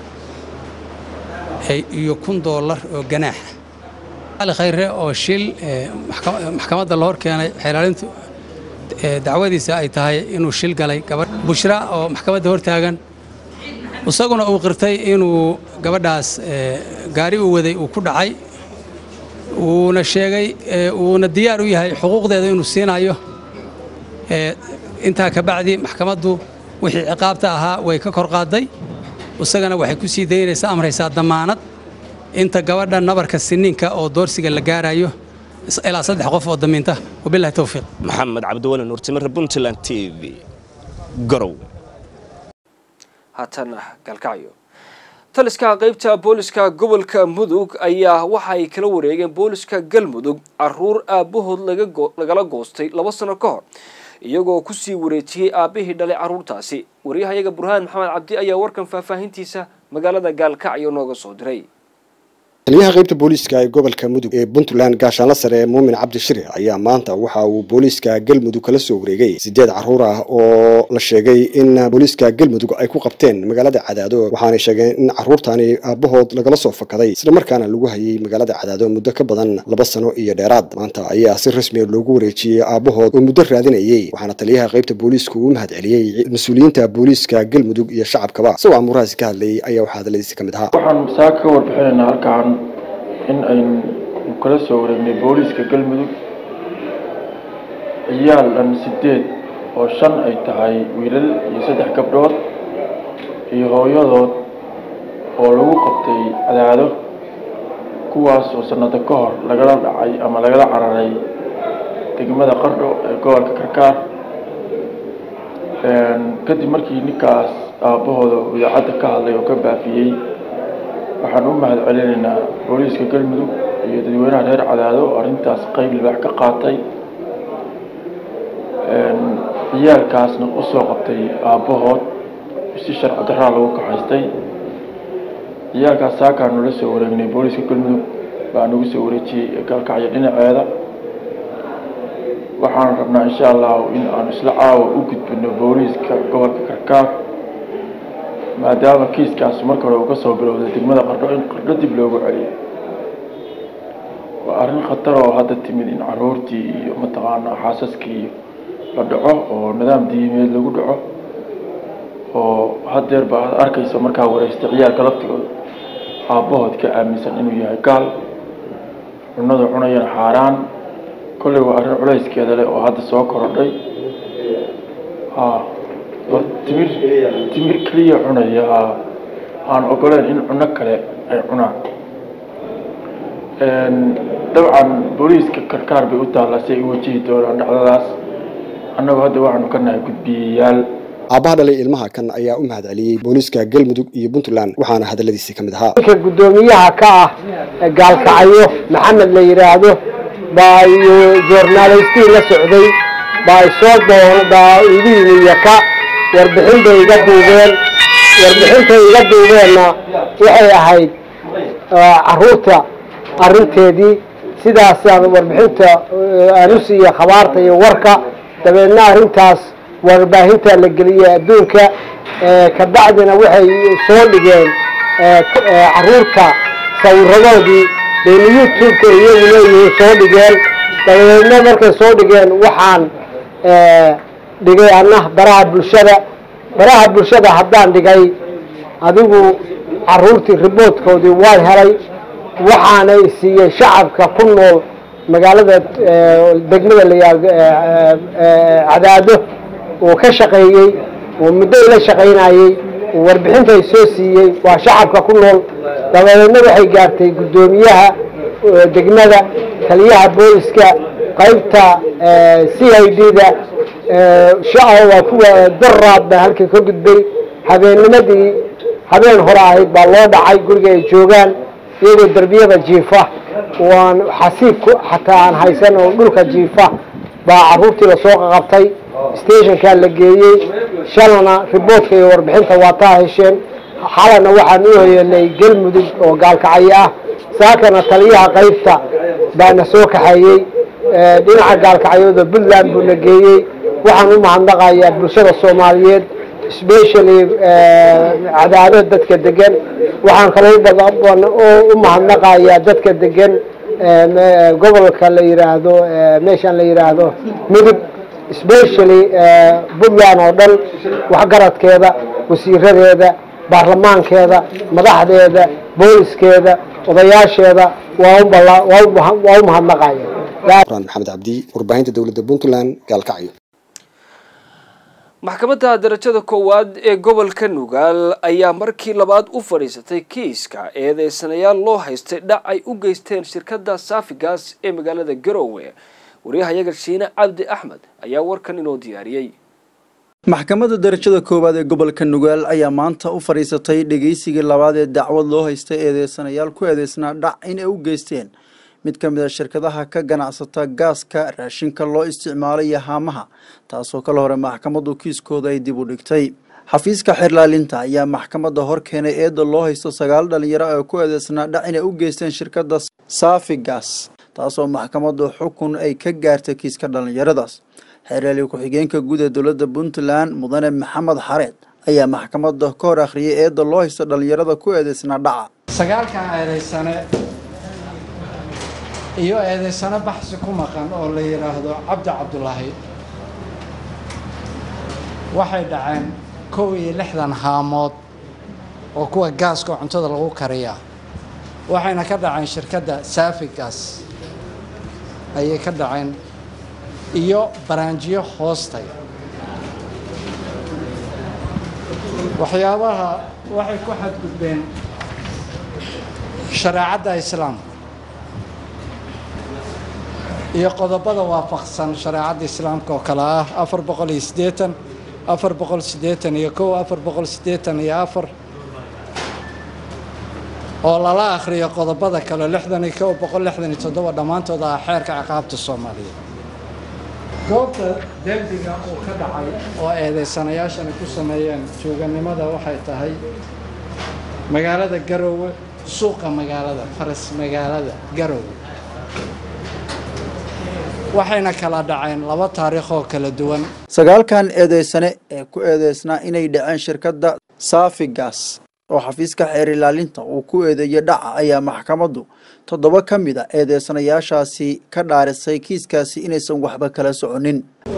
iyo kun dollar oo ganaaxa ali khayre oo shil maxkamadda la hor keenay xeelaalintu dacwadiisa ay tahay inuu shil galay gabadh bushra oo maxkamadda hor taagan isaguna uu qirtay inuu gabadhaas gaari uu waday uu ku dhacay wuuna sheegay wuuna diyaar u yahay xuquuqdeeda inuu siinayo intaa ka bacdi maxkamaddu wixii ciqaabta ahaa way ka kor qaaday isagana waxay ku sii daynaysaa amraysaa dammaanad inta gabadha nabarka siniinka oo doorsiga la gaarayo ilaa saddex qof oo damiinta wabilahi towfiiq maxamed cabdiwali nuurtimire puntland t v garow haatana galkacyo taliska qaybta booliska gobolka mudug ayaa waxa ay kala wareegeen booliska galmudug caruur aabahood lagala goostay laba sano ka hor iyagoo kusii wareejiyey aabihii dhalay caruurtaasi waryahayaga burhaan maxamed cabdi ayaa warkan faahfaahintiisa magaalada gaalkacyo nooga soo diray taliyaha qaybta booliiska ee gobolka mudug ee puntland gaashaanla sare ee muumin cabdi shire ayaa maanta waxa uu booliiska galmudug kala soo wareegay sideed caruur ah oo la sheegay in booliiska galmudug ay ku qabteen magaalada cadaado waxaanay sheegeen in caruurtaani aabahood lagala soo fakaday islamarkaana lagu hayay magaalada cadaado muddo ka badan laba sano iyo dheeraad maanta ayaa si rasmiya loogu wareejiyey aabahood oo muddo raadinayay waxaana taliyaha qaybta booliisku uu mahad celiyey mas-uuliyiinta booliiska galmudug iyo shacabkaba isagoo amuurahaasi ka hadlayay ayaa waxaa hadaladiisi ka mid ahaa waxaan saa ka warbixinaynaa halkaan in aynu kala soo wareegnay booliiska galmudug ciyaal dhan sideed oo shan ay tahay wiilal iyo saddex gabdhood iyo hooyadood oo lagu qabtay cadaado kuwaas oo sanado ka hor lagala dhacay ama lagala cararay degmada qardho ee gobolka karkaar kadib markii ninkaas aabbahooda idaacadda ka hadlay oo ka baafiyey waxaan u mahad celinaynaa booliiska galmudug iyo dadweynaha reer cadaado oo arrintaas qeyb libaax ka qaatay ciyaalkaasna u soo qabtay aabbahood si sharci daraa lagu kaxaystay ciyaalkaas saakaan nula soo wareegnay booliiska galmudug baa nagu soo wareejiyey gaalkacyo dhinaceeda waxaan rabnaa insha allahu in aan isla caawa u gudbino booliiska gobolka karkaar maadaama kiiskaas marka hore uu ka soo bilowday degmada qardho in qardho dib loogu celiyo waa arrin khatar oo hadda timid in caruurtii iyo mataqaanaa xaasaskii la dhaco oo nidaam diimeed lagu dhaco oo hadeer ba aad arkaysa markaa wareystay ciyaalka laftigooda aabbahood ka aaminsan inuu yahay gaal cunada cunayana xaaraan kolley waa arrin culayskeeda leh oo hadda soo korodhay ha war timir timir keliya cunaya ha aan ogoleen in cuno kale ay cunaan dabcan booliiska karkaar bay u taallaa si ay u wajihi doonaan dhacdadaas annagu hadda waxaanu ka nahay gudbiyayaal aabbaha dhalay ilmaha kan ayaa u mahad celiyey booliiska galmudug iyo puntland waxaana hadalladiisii ka mid ahaa ninka guddoomiyaha ka ah ee gaalkacyo maxamed la yidhaahdo baa joornaalaystii la socday baa isoo doon baa igu yimi yaka warbixin bay iga duubeen warbixintay iga duubeenna waxay ahayd caruurta arrinteedii sidaasaan warbixinta aan u siiya khabaarta iyo warka dabeedna arrintaas warbaahinta la geliyey adduunka ka bacdina waxay soo dhigeen caruurta sawiradoodii bayna youtube-ka iyagu leeyihiin soo dhigeen dabadeedna markay soo dhigeen waxaan dhigay anna baraha bulshada baraha bulshada haddaan dhigay adigu caruurtii riboodkoodii waan helay waxaana siiyey shacabka ku nool magaalada degmada layaa cadaado oo ka shaqeeyey oo muddo ila shaqaynayey oo warbixintay soo siiyey waa shacabka ku nool dabadeedna waxay gaartay guddoomiyaha degmada taliyaha booliska qaybta c i d da waa kuwa daraad baa halkii ka gudbay habeennimadii habeen hore ahayd baa loo dhacay guriga ay joogaan iyagoo derbiyada jiifa waan xasiib xataa aan haysan oo dhulka jiifa baa caruurtii lasoo qaqabtay stationkaa la geeyey shalana riboodka iyo warbixinta waa taa hesheen xalana waxaan u hoyanay galmudug oo gaalkacyo ah saakana taliyaha qaybta baana soo kaxeeyey dhinaca gaalkacyooda puntland buuna geeyey waxaan u mahadnaqayaa bulshada soomaaliyeed specially cadaado dadka degan waxaan kaloo u mahadnaqayaa dadka degan gobolka la yiraahdo meeshaan la yiraahdo mudug specially puntland oo dhan waxgaradkeeda wasiiradeeda baarlamaankeeda madaxdeeda booliskeeda odayaasheeda waa u mahadnaqaya quraan maxamed cabdi warbaahinta dowladda puntland gaalkacyo maxkamadda darajada koowaad ee gobolka nugaal ayaa markii labaad u fadhiisatay kiiska eedeysanayaal loo haystay dhac ay u geysteen shirkadda saafigaas ee magaalada garoowe waryahayaga shiine cabdi axmed ayaa warkan inoo diyaariyey maxkamadda darajada koowaad ee gobolka nugaal ayaa maanta u fadhiisatay dhegeysigii labaad ee dacwad loo haystay eedeysanayaal ku eedeysnaa dhac inay u geysteen mid ka mid a shirkadaha ka ganacsata gaaska raashinka loo isticmaalay iyo haamaha taasoo kala hore maxkamaddu kiiskooda ay dib u dhigtay xafiiska xirlaalinta ayaa maxkamadda hor keenay eedda loo haysto sagaal dhalinyaro ee ku eedeysnaa dhac inay u geysteen shirkadda saafi gas taasoo maxkamaddu xukun ay ka gaartay kiiska dhalinyaradaas xeerlaali ku-xigeenka guud ee dowladda puntland mudane maxamed xareed ayaa maxkamadda ka hor akhriyay eedda loo haysto dhalinyarada ku eedeysnaa dhaca sagaalkan eedeysane iyo eedeysano baxsi ku maqan oo la yidhaahdo cabdi cabdulaahi waxay dhaceen kow iyo lixdan haamood oo kuwa gaaska oo cuntada lagu kariya waxayna ka dhaceen shirkadda saafi gas ayay ka dhaceen iyo baraanjiyo hoostaya waxyaabaha waxay ku xadgudbeen shareecadda islaamka iyo qodobada waafaqsan shareecadda islaamka oo kale ah afar boqol iyo siddeetan afar boqol siddeetan iyo kow afar boqol siddeetan iyo afar oo lala akhriyo qodobada kale lixdan iyo kow boqol lixdan iyo toddoba dhammaantood ah xeerka ciqaabta soomaaliyeed goobta dembiga uu ka dhacay oo eedeysanayaashani ku sameeyeen jooganimada waxay tahay magaalada garoowe suuqa magaalada faras magaalada garoowe waxayna kala dhaceen laba taariikh oo kala duwan sagaalkan eedeysane ee ku eedeysnaa inay dhaceen shirkadda saafigas oo xafiiska xeer ilaalinta uu ku eedeeyey dhaca ayaa maxkamaddu toddoba ka mid a eedeysanayaashaasi ka dhaarisay kiiskaasi inaysan waxba kala soconin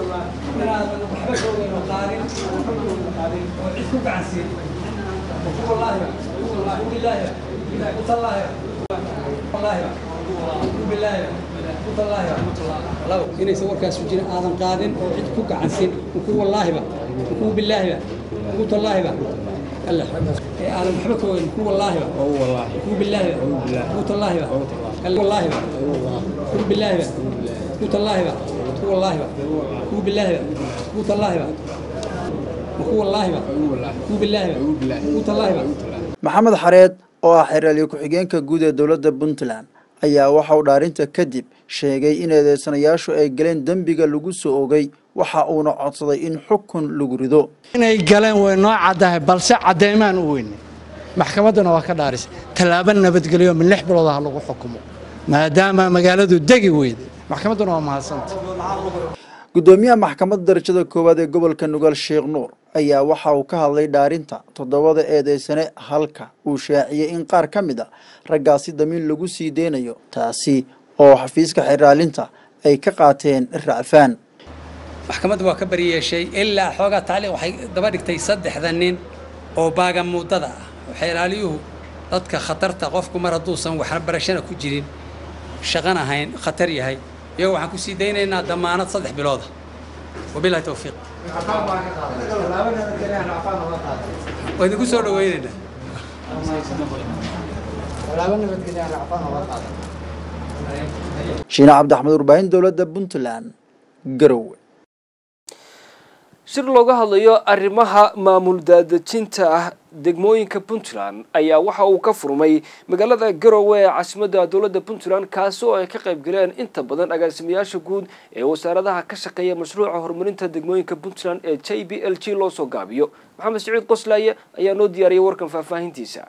inaysan warkaas jirin aadan qaadin oo cid ku gacansin ku wallaahiba ku bilaahiba ku tallaahiba alla ee aadan waxba ka weyn ku wallaahiba ku bilaahiba ku tallaahiba alla wallaahiba ku bilaahiba ku tallaahiba ku wallaahiba ku bilaahiba ku tallaahiba ku wallaahiba ku bilaahiba ku tallaahiba maxamed xareed oo ah xeeraliye ku-xigeenka guud ee dowladda puntland ayaa waxa uu dhaarinta kadib sheegay in eedeysanayaashu ay galeen dembiga lagu soo ogay waxa uuna codsaday in xukun lagu rido inay galeen way noo caddahay balse caddeymaan u weynay maxkamadduna waa ka dhaarisay tallaabo nabadgelyo min lix bilood ah lagu xukumo maadaama magaaladu degi weyday maxkamadduna waa mahadsanta guddoomiyaha maxkamadda darajada koowaad ee gobolka nugaal sheekh nuur ayaa waxa uu ka hadlay dhaarinta toddobada eedeysane halka uu shaaciyey in qaar ka mid a raggaasi damiin lagu sii deynayo taasi oo xafiiska xeraalinta ay ka qaateen racfaan maxkamaddu waa ka bariyeeshay ilaa xoogaa tacliiq waxay daba dhigtay saddexda nin oo baaga muddada ah waxay ilaaliyuhu dadka khatarta qofku mar hadduusan waxbarashana ku jirin shaqan ahayn khatar yahay iyago waxaan ku sii daynaynaa damaanad saddex bilooda wabilahi towfiiq waa idinku soo dhaweynaynaa shiine cabdixmed warbaahin dowladda puntland garowe shir looga hadlayo arrimaha maamul daadejinta ah degmooyinka puntland ayaa waxa uu ka furmay magaalada garowe ee caasimadda dowladda puntland kaasi oo ay ka qayb galeen inta badan agaasimayaasha guud ee wasaaradaha ka shaqeeya mashruuca horumarinta degmooyinka puntland ee j b l g loo soo gaabiyo maxamed saciid qoslaaye ayaa noo diyaariyay warkan faahfaahintiisa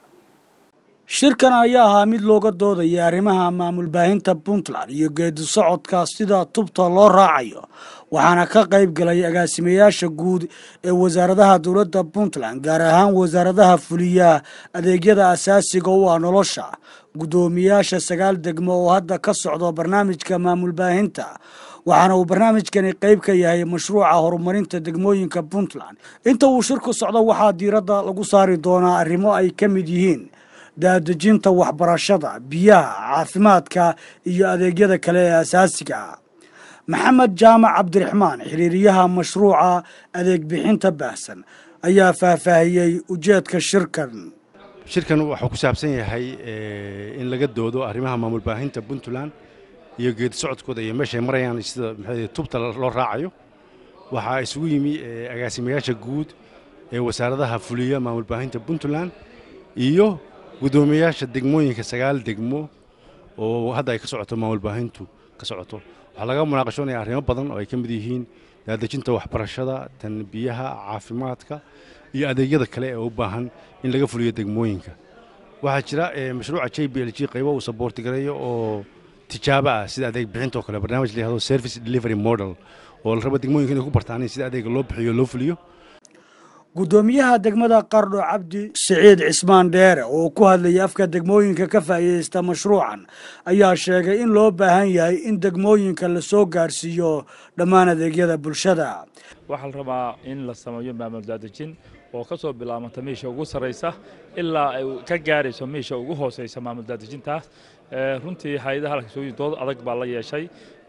shirkan ayaa ahaa mid looga doodaya arrimaha maamul baahinta puntland iyo geedi socodka sida tubta loo raacayo waxaana ka qayb galay agaasimayaasha guud ee wasaaradaha dowladda puntland gaar ahaan wasaaradaha fuliya adeegyada asaasiga u ah nolosha guddoomiyaasha sagaal degmo oo hadda ka socdo barnaamijka maamul baahinta waxaana uu barnaamijkani qayb ka yahay mashruuca horumarinta degmooyinka puntland inta uu shirku socdo waxaa diiradda lagu saari doonaa arrimo ay ka mid yihiin daadejinta waxbarashada biyaha caafimaadka iyo adeegyada kale ee asaasiga ah maxamed jaamac cabdiraxmaan xiriiriyaha mashruuca adeeg bixinta baahsan ayaa faahfaahiyey ujeedka shirkan shirkan wuxuu ku saabsan yahay in laga doodo arrimaha maamul baahinta puntland iyo geedi socodkooda iyo meeshay marayaan sida maxay tubta loo raacayo waxaa isugu yimi agaasimayaasha guud ee wasaaradaha fuliya maamul baahinta puntland iyo guddoomiyayaasha degmooyinka sagaal degmo oo hadda ay ka socoto maamul baahintu ka socoto waxaa laga munaaqashoonaya arrimo badan oo ay ka mid yihiin daadejinta waxbarashada tan biyaha caafimaadka iyo adeegyada kale ee u baahan in laga fuliyo degmooyinka waxaa jira mashruuca j b l g qaybo uu saboortigareeyo oo tijaabo ah sida adeeg bixinta oo kale barnaamij la yihahdo service delivery model oo la rabo degmooyinka inay ku bartaan sida adeega loo bixiyo loo fuliyo guddoomiyaha degmada qardho cabdi siciid cismaan dheere oo ku hadlayay afka degmooyinka ka faa'iidaysta mashruucan ayaa sheegay in loo baahan yahay in degmooyinka la soo gaarsiiyo dhammaan adeegyada bulshada waxaa la rabaa in la sameeyo maamul daadejin oo ka soo bilaabanta meesha ugu sarraysa ilaa ay ka gaarayso meesha ugu hooseysa maamul daadejintaas runtii hay-adaha halka soo dood adag baa la yeeshay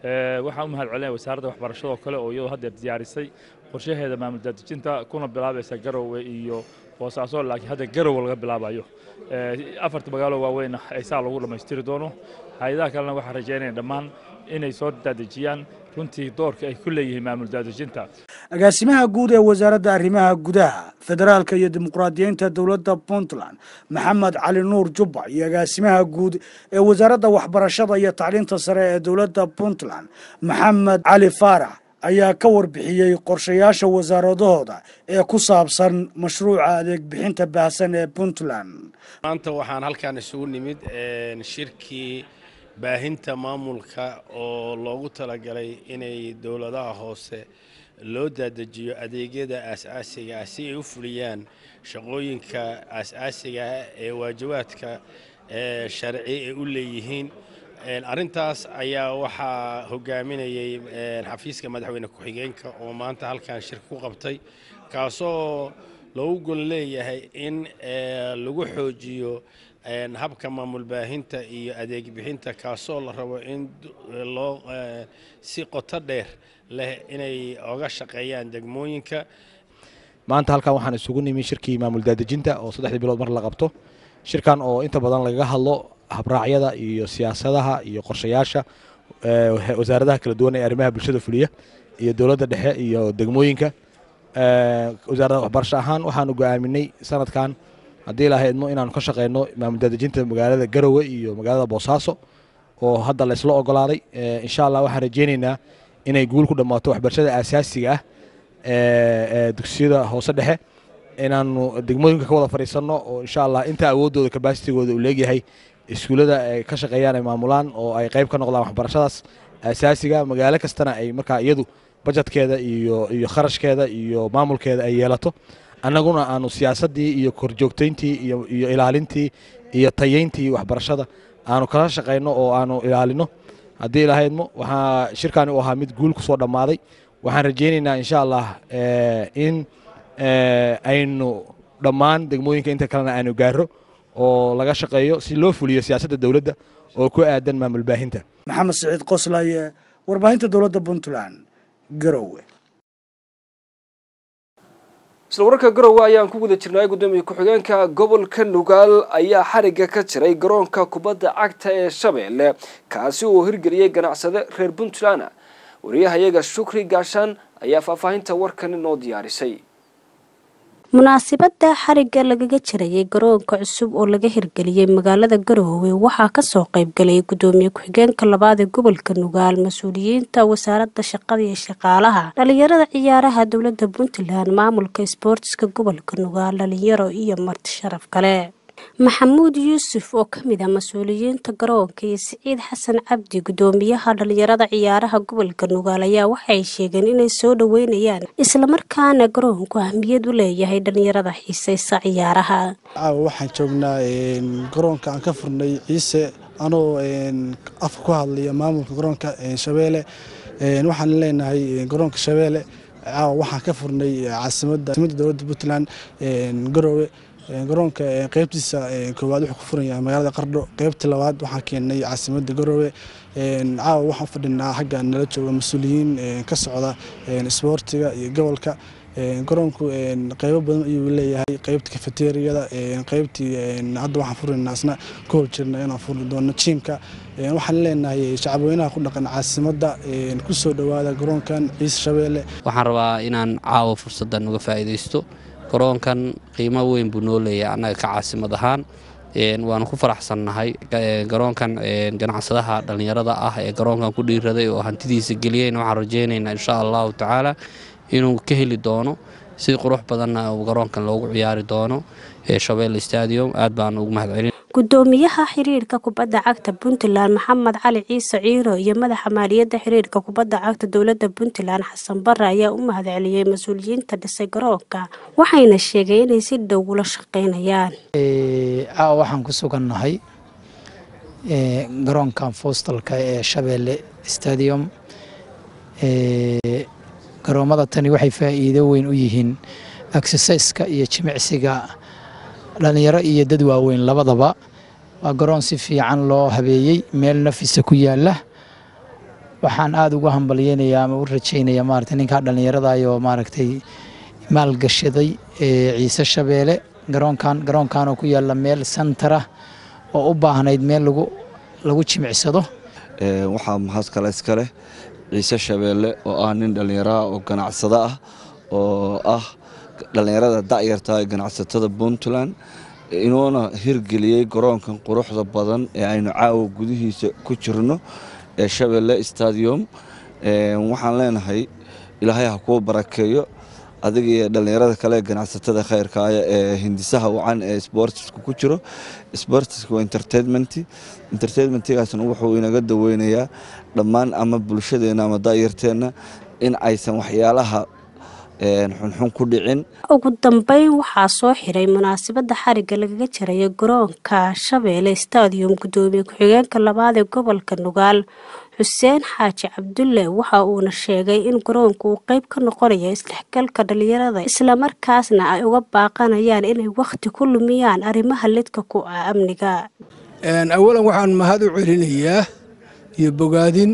waxaan u mahad celinaya wasaaradda waxbarashada oo kale oo iyadoo haddeer diyaarisay qorshaheeda maamul daadejinta kuna bilaabaysa garowe iyo boosaaso laakiin hadda garowe laga bilaabayo afarta magaalo waaweyn ay saa lagu dhammaystiri doono hay-adaha kalena waxaan rajaynaya dhammaan inay soo daadejiyaan runtii doorka ay ku leeyihiin maamul daadejinta agaasimaha guud ee wasaaradda arrimaha gudaha federaalka iyo dimuqraadiyiinta dowladda puntland maxamed cali nuur jubba iyo agaasimaha guud ee wasaaradda waxbarashada iyo tacliinta sare ee dowladda puntland maxamed cali faarax ayaa ka warbixiyey qorshayaasha wasaaradahooda ee ku saabsan mashruuca adeeg bixinta baahsan ee puntland maanta waxaan halkaan isugu nimid shirkii baahinta maamulka oo loogu talagalay inay dowladaha hoose loo daadejiyo adeegyada aas-aasiga ah si ay u fuliyaan shaqooyinka aas-aasiga ah ee waajibaadka sharci ay u leeyihiin arrintaas ayaa waxaa hogaaminayay xafiiska madaxweyne ku-xigeenka oo maanta halkan shirka ku qabtay kaasoo loogu gol leeyahay in lagu xoojiyo habka maamul baahinta iyo adeeg bixinta kaasoo la rabo in loo si qoto dheer leh inay oga shaqeeyaan degmooyinka maanta halkan waxaan isugu nimi shirkii maamul daadejinta oo saddexdii bilood mar la qabto shirkan oo inta badan lagaga hadlo habraacyada iyo siyaasadaha iyo qorshayaasha wasaaradaha kala duwan ee arrimaha bulshada fuliya iyo dowladda dhexe iyo degmooyinka wasaaradda waxbarasho ahaan waxaanu go'aaminay sanadkan haddii ilaahay idmo inaanu ka shaqeyno maamul daadejinta magaalada garowe iyo magaalada boosaaso oo hadda laysla ogolaaday insha allah waxaan rajeyneynaa inay guul ku dhammaato waxbarashada aasaasiga ah ee dugsiyada hoose dhexe inaanu degmooyinka ka wada fadhiisanno oo insha allah inta awooddooda kabaasitigooda uu leegyahay iskuullada ay ka shaqeeyaan ay maamulaan oo ay qayb ka noqdaan waxbarashadaas aasaasiga magaalo kastana ay markaa iyadu bajetkeeda iyo iyo kharashkeeda iyo maamulkeeda ay yeelato annaguna aanu siyaasaddii iyo korjoogtayntii iyo iyo ilaalintii iyo tayeyntii waxbarashada aanu kala shaqayno oo aanu ilaalino haddii ilahaydmo waxaa shirkani u ahaa mid guul kusoo dhammaaday waxaan rajeyneynaa insha allah in aynu dhammaan degmooyinka inta kalena aanu gaaro oo laga shaqeeyo si loo fuliyo siyaasadda dowladda oo ku aadan maamul baahinta maxamed siciid qoslaye warbaahinta dowladda puntland garowe isla wararka garowe ayaan ku guda jirnay gudoomiye ku-xigeenka gobolka nugaal ayaa xarigga ka jiray garoonka kubadda cagta ee shabeelle kaasi uu hirgeliyey ganacsade reer puntland wariyahayaga shukri gaashaan ayaa faahfaahinta warkan inoo diyaarisay munaasibada xarigga lagaga jirayay garoonka cusub oo laga hirgeliyey magaalada garoowe waxaa kasoo qaybgalay gudoomiye ku-xigeenka labaad ee gobolka nugaal mas-uuliyiinta wasaaradda shaqada iyo shaqaalaha dhalinyarada ciyaaraha dowlada puntland maamulka isboortiska gobolka nugaal dhalinyaro iyo marti sharaf kale maxamuud yuusuf oo kamid ah mas-uuliyiinta garoonka iyo siciid xasan cabdi gudoomiyaha dhalinyarada ciyaaraha gobolka nugaal ayaa waxay sheegeen inay soo dhaweynayaan islamarkaana garoonku ahmiyad u leeyahay dhalinyarada xiiseysa ciyaaraha caawa waxaan joognaa garoonka aan ka furnay ciise anoo afka ku hadlaya maamulka garoonka shabeelle waxaan leenahay garoonka shabeelle caawa waxaan ka furnay caasimada dowladda puntland garoowe garoonka qeybtiisa koowaad wuxuu ku furan yahay magaalada qardho qeybta labaad waxaan keenay caasimada garoowe caawa waxaan fadhinaa xagga nala jooga mas-uuliyiin ka socda isboortiga iyo gobolka garoonku qeybo badan ayuu leeyahay qeybta kafeteriyada qeybtii hadda waxaan furinaynaa isna ku hol jirna inaan furi doono jiimka waxaan leenahay shacabweynaha ku dhaqan caasimada kusoo dhowaada garoonkan ciise shabeelle waxaan rabaa inaan caawa fursaddan uga faa'iidaysto garoonkan qiimo weyn buu noo leeyahay annaga ka caasimad ahaan waanu ku faraxsannahay garoonkan ganacsadaha dhallinyarada ah ee garoonkan ku dhiiraday oo hantidiisa geliyeyna waxaan rajeynaynaa insha allahu tacaala inuu ka heli doono si qurux badanna uu garoonkan loogu ciyaari doono shabeelle stadium aad baan ugu mahadcelin gudoomiyaha xiriirka kubadda cagta puntland maxamed cali ciise ciiro iyo madaxa maaliyadda xiriirka kubadda cagta dowladda puntland xasan bare ayaa u mahadceliyey mas-uuliyiinta dhisay garoonka waxayna sheegeen inay si dhow ula shaqeynayaan caawa waxaan ku sugannahay garoonkan foostalka ee shabeelle stadium garoomada tani waxay faa'iido weyn u yihiin exerciska iyo jimicsiga dhalinyaro iyo dad waaweyn labadaba waa garoon si fiican loo habeeyey meel nafisa ku yaala waxaan aada ugu hambalyeynayaa ama u rajaynayaa maaragtay ninkaa dhallinyaradaayoo maaragtay maalgashaday ciise shabeele garoonkan garoonkan oo ku yaalla meel santara oo u baahnayd meel lagu lagu jimicsado waxaa mahad kale iska leh ciise shabeelle oo ah nin dhallinyaraha oo ganacsado ah oo ah dhallinyarada da'yarta ee ganacsatada puntland inuuna hirgeliyey garoonkan quruxda badan ee aynu caawa gudihiisa ku jirno ee shabeelle stadium waxaan leenahay ilaahay ha kuu barakeeyo adiga iyo dhallinyarada kale ee ganacsatada khayrkaaya ee hindisaha wacan ee sportiska ku jiro sportiska waa entertainment entertainmentgaasna wuxuu inaga daweynayaa dhammaan ama bulshadeenna ama da'yarteenna in aysan waxyaalaha xunxun ku dhicin ugu dambeyn waxaa soo xiray munaasabada xariga lagaga jarayo garoonka shabeelle stadium gudoomiye ku-xigeenka labaad ee gobolka nugaal xuseen xaaji cabdulle waxa uuna sheegay in garoonku uu qeyb ka noqonayo isdhexgalka dhalinyarada islamarkaasna ay uga baaqanayaan inay wakhti ku lumiyaan arrimaha lidka ku ah amniga awalan waxaan mahad u celinayaa iyo bogaadin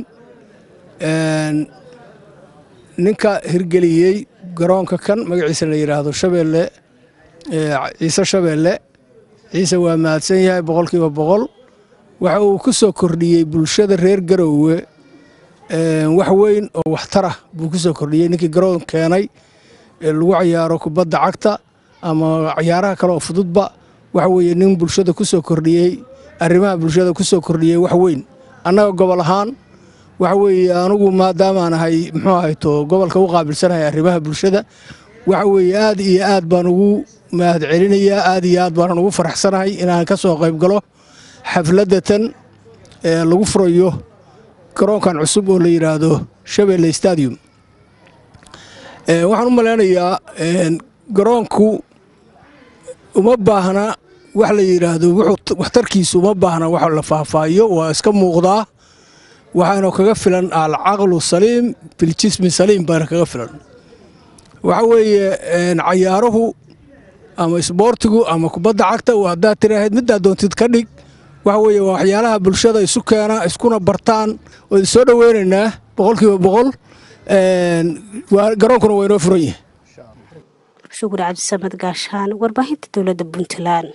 ninka hirgeliyey garoonka kan magaciisa la yidhaahdo shabeelle ciise shabeelle ciise waa mahadsan yahay boqolkiiba boqol waxa uu ku soo kordhiyey bulshada reer garoowe wax weyn oo waxtarah buu ku soo kordhiyey ninkii garoon keenay ee lagu cayaaro kubadda cagta ama cayaaraha kale oo fududba waxa weeye nin bulshada ku soo kordhiyey arrimaha bulshada ku soo kordhiyey wax weyn annaga gobol ahaan waxa weeye anugu maadaamaan ahay muxuu ahayto gobolka u qaabilsanahay arrimaha bulshada waxa weeye aad iyo aad baan ugu mahad celinayaa aad iyo aad baanan ugu faraxsanahay inaan ka soo qayb galo xafladatan ee lagu furayo garoonkan cusub oo la yidhaahdo shabeelle stadium waxaan u malaynayaa garoonku uma baahna wax la yidhaahdo waxtarkiisu uma baahna wax la faahfaahiyo waa iska muuqdaa waxaana kaga filan alcaqlu saliim biljismi saliim baana kaga filan waxa weeye cayaaruhu ama isboortigu ama kubadda cagta haddaad tiraahid middaa doontid ka dhig waxa weeye waa waxyaalaha bulshada isu keena iskuna bartaan oo soo dhoweynaynaa boqolkiiba boqol garoonkuna waa inoo furan yahay shukur cabdisamad gaashaan warbaahinta dowladda puntland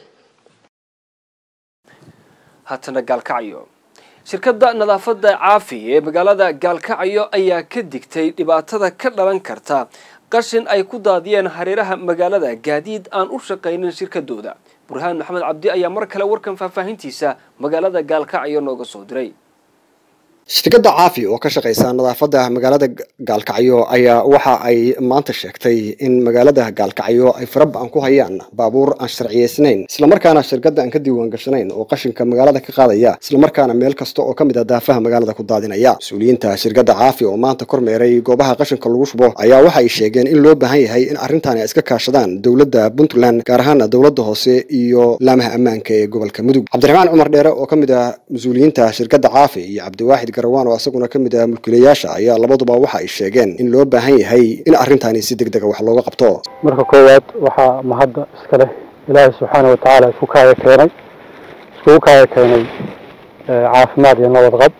haatana gaalkacyo shirkadda nadaafadda caafi ee magaalada gaalkacyo ayaa ka digtay dhibaatada ka dhalan karta qashin ay ku daadiyeen hareeraha magaalada gaadiid aan u shaqaynin shirkadooda burhaan maxamed cabdi ayaa mar kale warkan faahfaahintiisa magaalada gaalkacyo nooga soo diray shirkadda caafi oo ka shaqaysa nadaafadda magaalada gaalkacyo ayaa waxa ay maanta sheegtay in magaalada gaalkacyo ay faraba-an ku hayaan baabuur aan sharciyeysnayn islamarkaana shirkadda aan ka diiwaan gashanayn oo qashinka magaalada ka qaadaya islamarkaana meel kasta oo ka mid a daafaha magaalada ku daadinaya mas-uuliyiinta shirkadda caafi oo maanta kormeeray goobaha qashinka lagu shubo ayaa waxa ay sheegeen in loo baahan yahay in arrintaani ay iska kaashadaan dowladda puntland gaar ahaana dowladda hoose iyo laamaha ammaanka ee gobolka mudug cabdiraxmaan cumar dheere oo ka mid ah mas-uuliyiinta shirkadda caafi iyo cabdiwaaxid garawaan oo isaguna ka mid ah mulkiilayaasha ayaa labaduba waxa ay sheegeen in loo baahan yahay in arrintaani si deg dega wax looga qabto marka koowaad waxaa mahadda iska leh ilaahay subxaana wa tacaala isku kaaya keenay iskugu kaaya keenay caafimaad iyo nabad qab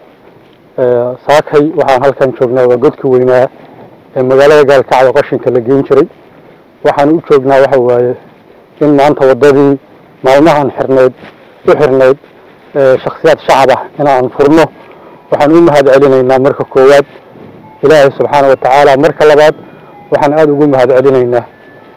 saakay waxaan halkan joognaa waa godka weynaa ee magaalada gaalkacyo qashinka la geyn jiray waxaan u joognaa waxa waaye in maanta waddadii maalmahan xirnayd u xirnayd shakhsiyaad shacab ah inaan furno waxaan u mahad celinaynaa marka koowaad ilaahay subxaana wa tacaala marka labaad waxaan aada ugu mahad celinaynaa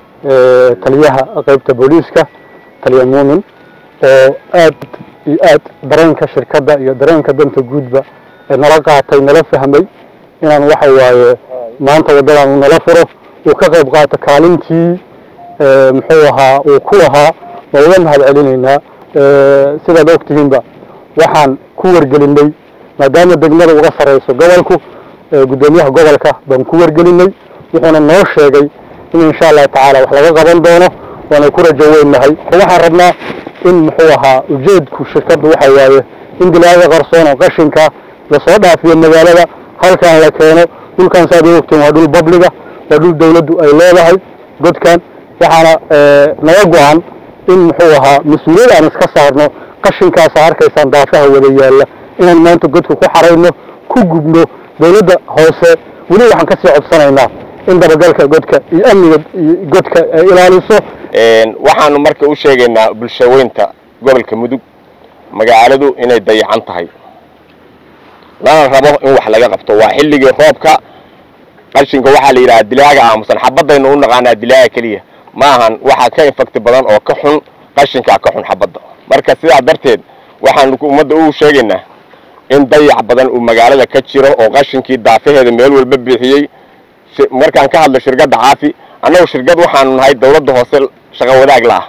taliyaha qeybta booliiska taliya muumin oo aad iyo aad dareenka shirkadda iyo dareenka danta guudba ee nala qaatay nala fahmay inaan waxa waaye maanta waddadan uu nala furo uu ka qayb qaato kaalintii muxuu ahaa uu ku lahaa waa uga mahad celinaynaa sidaad ogtihiinba waxaan ku wargelinay maadaama degmada uga sarreyso gobolku guddoomiyaha gobolka baan ku wargelinay wuxuuna noo sheegay in insha allahu tacaala wax laga qaban doono waana ku rajo weynahay waxaan rabnaa in muxuu ahaa ujeedku shirkaddu waxa waaye in dilaaga qarsoon oo qashinka lasoo dhaafiyo magaalada halkan la keeno dhulkan saad u ogtiin waa dhul babliga waa dhul dawladdu ay leedahay godkan waxaana naga go-an in muxuu ahaa mas-uuliyad aan iska saarno qashinkaasa arkaysaan daafaha wada yaalla inaan maanta godka ku xarayno ku gubno dowladda hoose weli waxaan kasii codsanaynaa in dabagalka godka iyo amniga godka ay ilaaliso waxaanu marka u sheegaynaa bulshaweynta gobolka mudug magaaladu inay dayacan tahay lana rabo in wax laga qabto waa xilligii roobka qashinka waxaa la yidhahaa dilaaga aamusan xabadaynu u naqaanaa dilaaga keliya ma ahan waxaa ka infakti badan oo ka xun qashinkaa ka xun xabadda marka sidaa darteed waxaanu ummadda u sheegaynaa in dayac badan uu magaalada ka jiro oo qashinkii daafaheeda meel walba bixiyey markaan ka hadlo shirkadda caafi annagu shirkad waxaanu nahay dawladda hoose shaqo wadaag la ah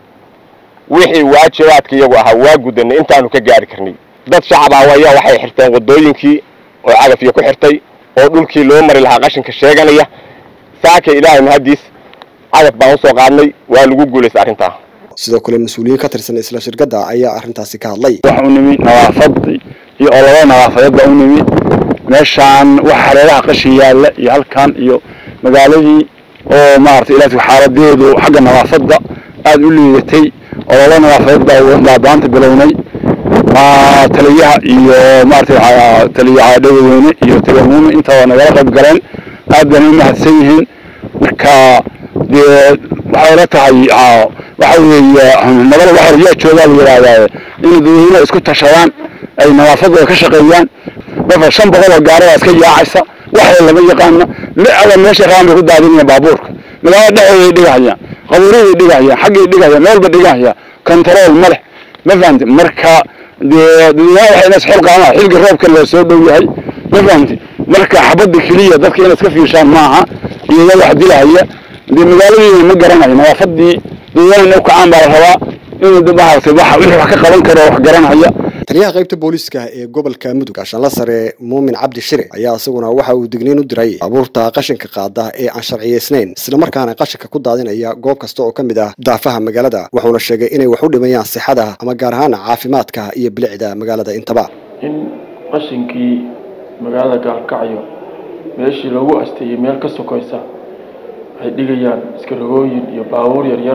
wixii waajibaadka iyagu ahaa waa gudanay intaanu ka gaari karnay dad shacab ah ayaa waxay xirteen wadooyinkii oo cagafyo ku xirtay oo dhulkii loo mari lahaa qashinka sheeganaya saaka ilaahay mahadiis cagaf baan usoo qaadnay waa lagu guulaystay arrintaa sidoo kale mas-uuliyiin ka tirsan isla shirkadda ayaa arrintaasi ka hadlay waxa u nimi nadaafad iyo ololo nadaafadeed baa u nimi meeshaan waxa hareeraha qashin yaalla iyo halkan iyo magaaladii oo maaragtay ilaa xaaladeedu xagga nadaafadda aada u liidatay ololo nadaafadeed baa baanta bilownay ma taliyaha iyo maaragtay taliya dhaweyne iyo taliya muume intaba nagala qayb galeen aad bayna u mahadsan yihiin marka dee waxay la tahay waxa weeye nabada waxa yaa joogaa la yidhaahdaa in dadweynaha isku tashadaan ay nadaafadooda ka shaqeeyaan marka shan boqol oo gaarada iska yaacaysa waxay lama yaqaana licada meesha raan bay ku daadinayaan baabuurka magaalada dhexdeeday dhigahayaan qabuuraday dhigahayaan xaggay dhigahayaan meel ba dhigahayaan control ma leh ma fahamti marka dee dadweynaha waxay inas xil qaamaan xilga roobka la soo dhow yahay ma fahamti marka xabadda keliya dadka inay iska fiirshaan maaha iyaga wax dilahaya dee magaaladiina ma garanayo nadaafadii dadweynaha u kacaan baa la rabaa inuu maaragtay wax wixii wax ka qaban karo wax garanaya taliyaha qaybta booliiska ee gobolka mudug gaashaanla sare muumin cabdi shire ayaa isaguna waxa uu digniin u diray baabuurta qashinka qaada ee aan sharciyeysnayn islamarkaana qashinka ku daadinaya goob kasta oo ka mid ah daafaha magaalada wuxuuna sheegay inay wax u dhimayaan sixada ama gaar ahaan caafimaadka iyo bilicda magaalada intaba in qashinkii magaalada gaalkacyo meeshii lagu asteeyey meel ka sokaysa waxay dhigayaan iskarogooyin iyo baabuur yaryar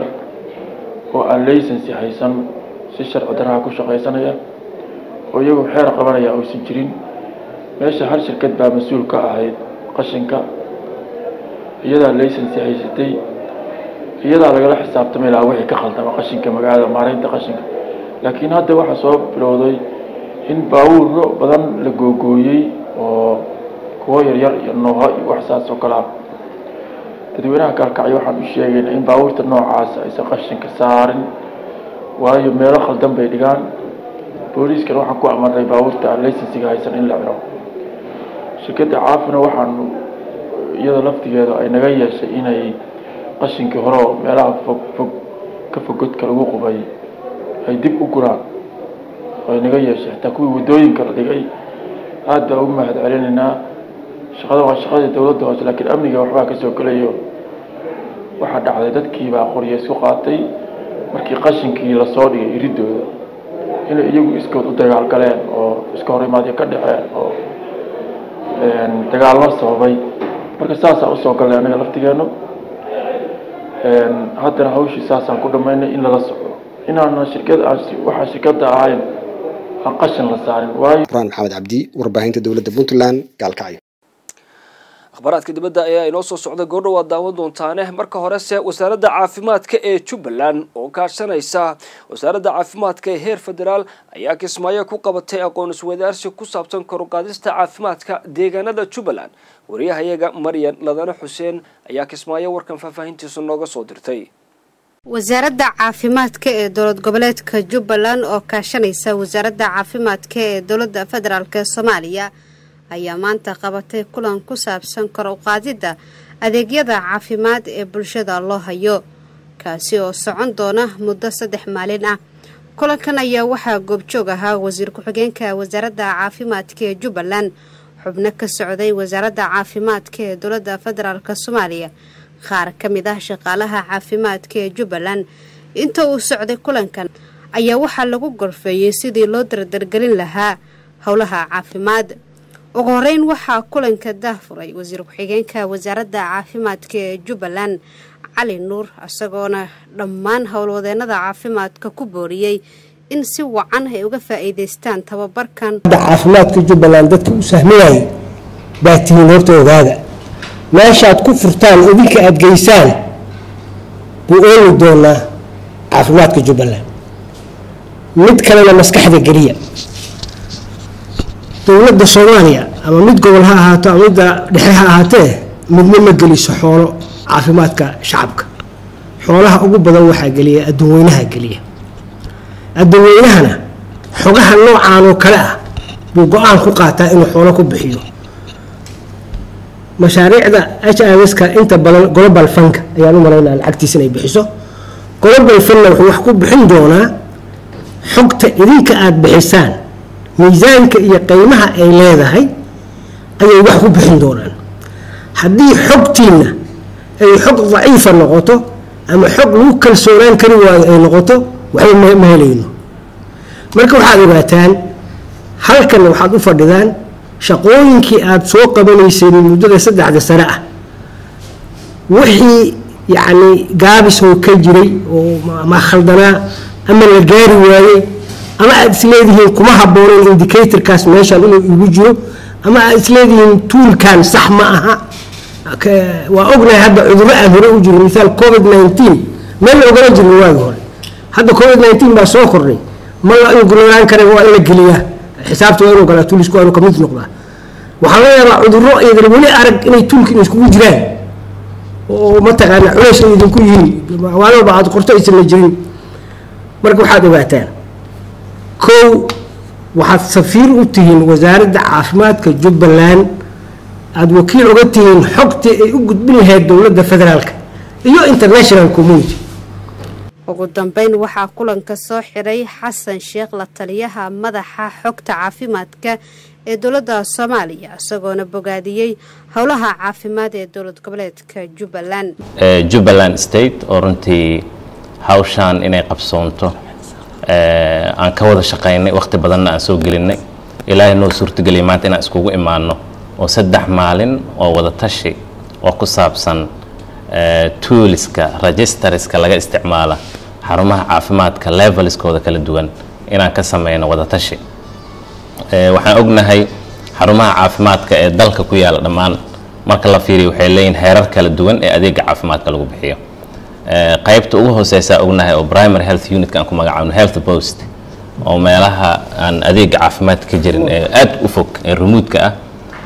oo aan laysansi haysan si sharci daraha ku shaqaysanaya oo iyagu xeer qabanaya aysan jirin meesha hal shirkad baa mas-uul ka ahayd qashinka iyadaa laysansi haysatay iyadaa lagala xisaabtamay lahaa wixii ka khaldama qashinka magaalada maaraynta qashinka laakiin hadda waxaa soo bilowday in baabuuro badan la googooyey oo kuwo yaryar iyo nooho iyo wax saas oo kale ah dadweynaha gaalkacyo waxaan u sheegaynaa in baabuurta noocaas aysan qashinka saarin waayo meelo khaldan bay dhigaan booliiskan waxaan ku amarnay baabuurta aan laysansiga haysan in la xiro shirkadda caafina waxaanu iyada laftigeeda ay naga yeeshay inay qashinkii hore oo meelaha fog fog ka fog godka lagu qubay ay dib u guraan ay naga yeeshay xitaa kuwii waddooyinka la dhigay aad baa ugu mahad celinaynaa shaqada waa shaqadii dowladda hoose laakiin amniga waxbaa kasoo gelayo waxaa dhacday dadkii baa qoryo isku qaatay markii qashinkii lasoo dhigay iridooda inay iyagu iskood u dagaal galeen oo iska hor imaadyo ka dhaceen oo dagaallo sababay marka saasaan usoo galnay anaga laftigeenu haddana hawshii saasaan ku dhammaynay in lala socdo inaana shirkad aan waxaa shirkadda ahayn aan qashin la saarin waayo buraan maxamed cabdi warbaahinta dowladda puntland gaalkacyo akhbaaraadka dibadda ayaa inoo soo socda goordhow waad daawan doontaane marka horese wasaaradda caafimaadka ee jubbaland oo kaashanaysa wasaaradda caafimaadka ee heer federaal ayaa kismaayo ku qabatay aqoon iswadaarsi ku saabsan koruqaadista caafimaadka deegaanada jubbaland wariyahayaga maryan ladane xuseen ayaa kismaayo warkan faahfaahintiisa nooga soo dirtay wasaaradda caafimaadka ee dowlad goboleedka jubbaland oo kaashanaysa wasaaradda caafimaadka ee dowladda federaalk soomaaliya ayaa maanta qabatay kulan ku saabsan kor u qaadidda adeegyada caafimaad ee bulshada loo hayo kaasi oo socon doona muddo saddex maalin ah kulankan ayaa waxaa goobjoog ahaa wasiir ku-xigeenka wasaaradda caafimaadka ee jubbaland xubno ka socday wasaaradda caafimaadka ee dowladda federaalk soomaaliya qaar ka mid ah shaqaalaha caafimaadka ee jubbaland inta uu socday kulankan ayaa waxaa lagu gorfeeyey sidii loo dardargelin lahaa howlaha caafimaad ugu horeyn waxaa kulanka daahfuray wasiir ku-xigeenka wasaaradda caafimaadka ee jubbaland cali nuur isagoona dhammaan howlwadeenada caafimaadka ku booriyey in si wacan ay uga faa'iidaystaan tababarkan caafimaadka jubbaland dadka u sahminayay baa tihiin horta ogaada meeshaad ku furtaan idinka aad geysaan buu ooli doonaa caafimaadka jubbaland mid kalena maskaxda geliya dowladda soomaaliya ama mid gobol ha ahaato ama midda dhexe ha ahaatee midna ma geliso xoolo caafimaadka shacabka xoolaha ugu badan waxaa geliya adduunweynaha geliya adduunweynahana xogaha noocaan oo kale ah buu go-aan ku qaataa inuu xoolo ku bixiyo mashaariicda h i s ka inta badan global funka ayaan u malaynaa lacagtiisa inay bixiso global funna wuxuu wax ku bixin doonaa xogta idinka aada bixisaan miisaanka iyo qiimaha ay leedahay ayay wax ku bixin doonaan haddii xogtiinna ay xog daciifa noqoto ama xog lagu kalsoonaan kari waayo ay noqoto waxba ma helayno marka waxaad ogaataan halkan waxaad u fadhidaan shaqooyinkii aada soo qabanayseen muddada saddexda sane ah wixii yacni gaabis oo ka jiray oo ma khaldanaa ama la gaari waayey ama aada isleedihiin kuma habboonayn indicatorkaas meeshan inuu igu jiro ama aada isleedihiin tuulkan sax ma aha waa ognahay hadda cudurro aan hore u jirin misaal covid nineteen meel la ogala jirin waagi hore hadda covid nineteen baa soo kordhay ma la ingulolaan kara waa in la geliyaa xisaabta waa inuu galaa tuulisku waa inuu kamid noqdaa waxaa laga yaabaa cudurro iyadan weli arag inay tuulka in iskugu jiraan oo mataqaana culays ay idinku yihiin maalmaba aad qorto aysan la jirin marka waxaad ogaataan kow waxaad safiir u tihiin wasaaradda caafimaadka jubbaland aada wakiil uga tihiin xogtii ay u gudbin lahayd dowladda federaalka iyo international community ugu dambeyn waxaa kulanka soo xiray xasan sheekh la taliyaha madaxa xogta caafimaadka ee dowladda soomaaliya isagoona bogaadiyey howlaha caafimaad ee dowlad goboleedka jubbaland jubbaland state oo runtii hawshaan inay qabsoonto aan ka wada shaqaynay wakhti badanna aan soo gelinay ilaahay noo suurtageliyay maanta inaan iskugu imaano oo saddex maalin oo wada tashi oo ku saabsan tooliska registerska laga isticmaala xarumaha caafimaadka levelskooda kala duwan inaan ka sameyno wada tashi waxaan ognahay xarumaha caafimaadka ee dalka ku yaala dhammaan marka la fiiriyo waxay leeyihin heerar kala duwan ee adeega caafimaadka lagu bixiyo qaybta ugu hooseysa ognahay oo primary health unitka aan ku magacaabno health post oo meelaha aan adeega caafimaadka ka jirin ee aad u fog ee rumuudka ah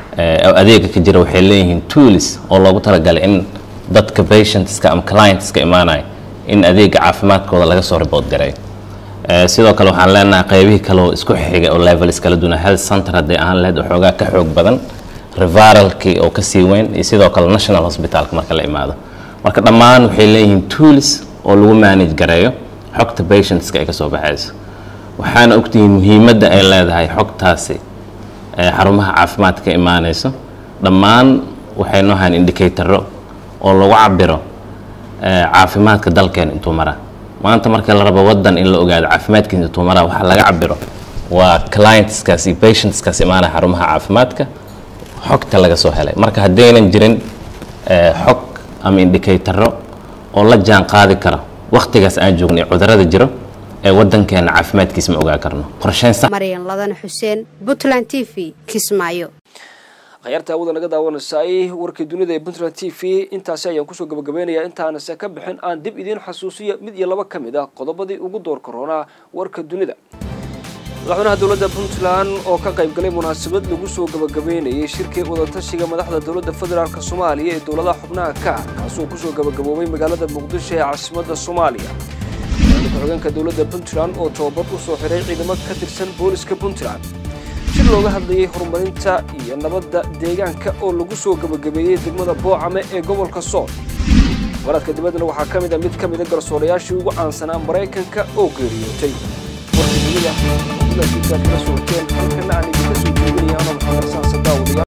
oo adeega ka jira waxay leeyihiin tools oo loogu talagalay in dadka patientska ama clientska imaanaya in adeega caafimaadkooda laga soo report gareeyo sidoo kale waxaan leenahay qaybihii kale oo isku xiga oo levels kala duwan health center hadday ahaan lahayd waxoogaa ka xoog badan reviralkii oo kasii weyn iyo sidoo kale national hospitalka marka la imaado marka dhammaan waxay leeyihiin tools oo lagu manage gareeyo xogta patientska ay kasoo baxayso waxaana ogtihiin muhiimadda ay leedahay xogtaasi xarumaha caafimaadka ka imaanayso dhammaan waxay noo hayn indicatoro oo lagu cabiro caafimaadka dalkeena intuu maraa maanta marka la rabo wadan in la ogaado caafimaadkiisa intuu maraa waxaa laga cabiro waa clientskaas iyo patientskaas imaanaya xarumaha caafimaadka xogta laga soo helay marka haddaynan jirin xog ama indicatoro oo la jaan qaadi karo wakhtigaas aan joognay cudurada jiro ee wadankeena caafimaadkiisa ma ogaa karno qorsheyn sax maryan ladan xuseen puntland t v kismaayo akhyaarta awada naga daawanaysaay warkii dunida ee puntland t v intaasi ayaan kusoo gabagabeynayaa intaanase ka bixin aan dib idiin xasuusiya mid iyo laba ka mid ah qodobadii ugu door koronaa warka dunida madaxweynaha dowladda puntland oo ka qaybgalay munaasabad lagu soo gabagabeynayay shirkii wadatashiga madaxda dowladda federaalk soomaaliya ee dowladaha xubnaha ka kaasoo kusoo gabagaboobay magaalada muqdisho ee caasimadda soomaaliya ku-xigeenka dowladda puntland oo tababar u soo xiray ciidamo ka tirsan booliska puntland shir looga hadlayay horumarinta iyo nabadda deegaanka oo lagu soo gabagabeeyey degmada boocame ee gobolka sool waradka dibaddana waxaa ka mid a mid ka mida garsoorayaashii ugu caansanaa maraykanka oo geeriyootay warka dunida kula soo horteen halkana aan idinka soo jeedinaya anoo maxamed xasaan sadaawadayaal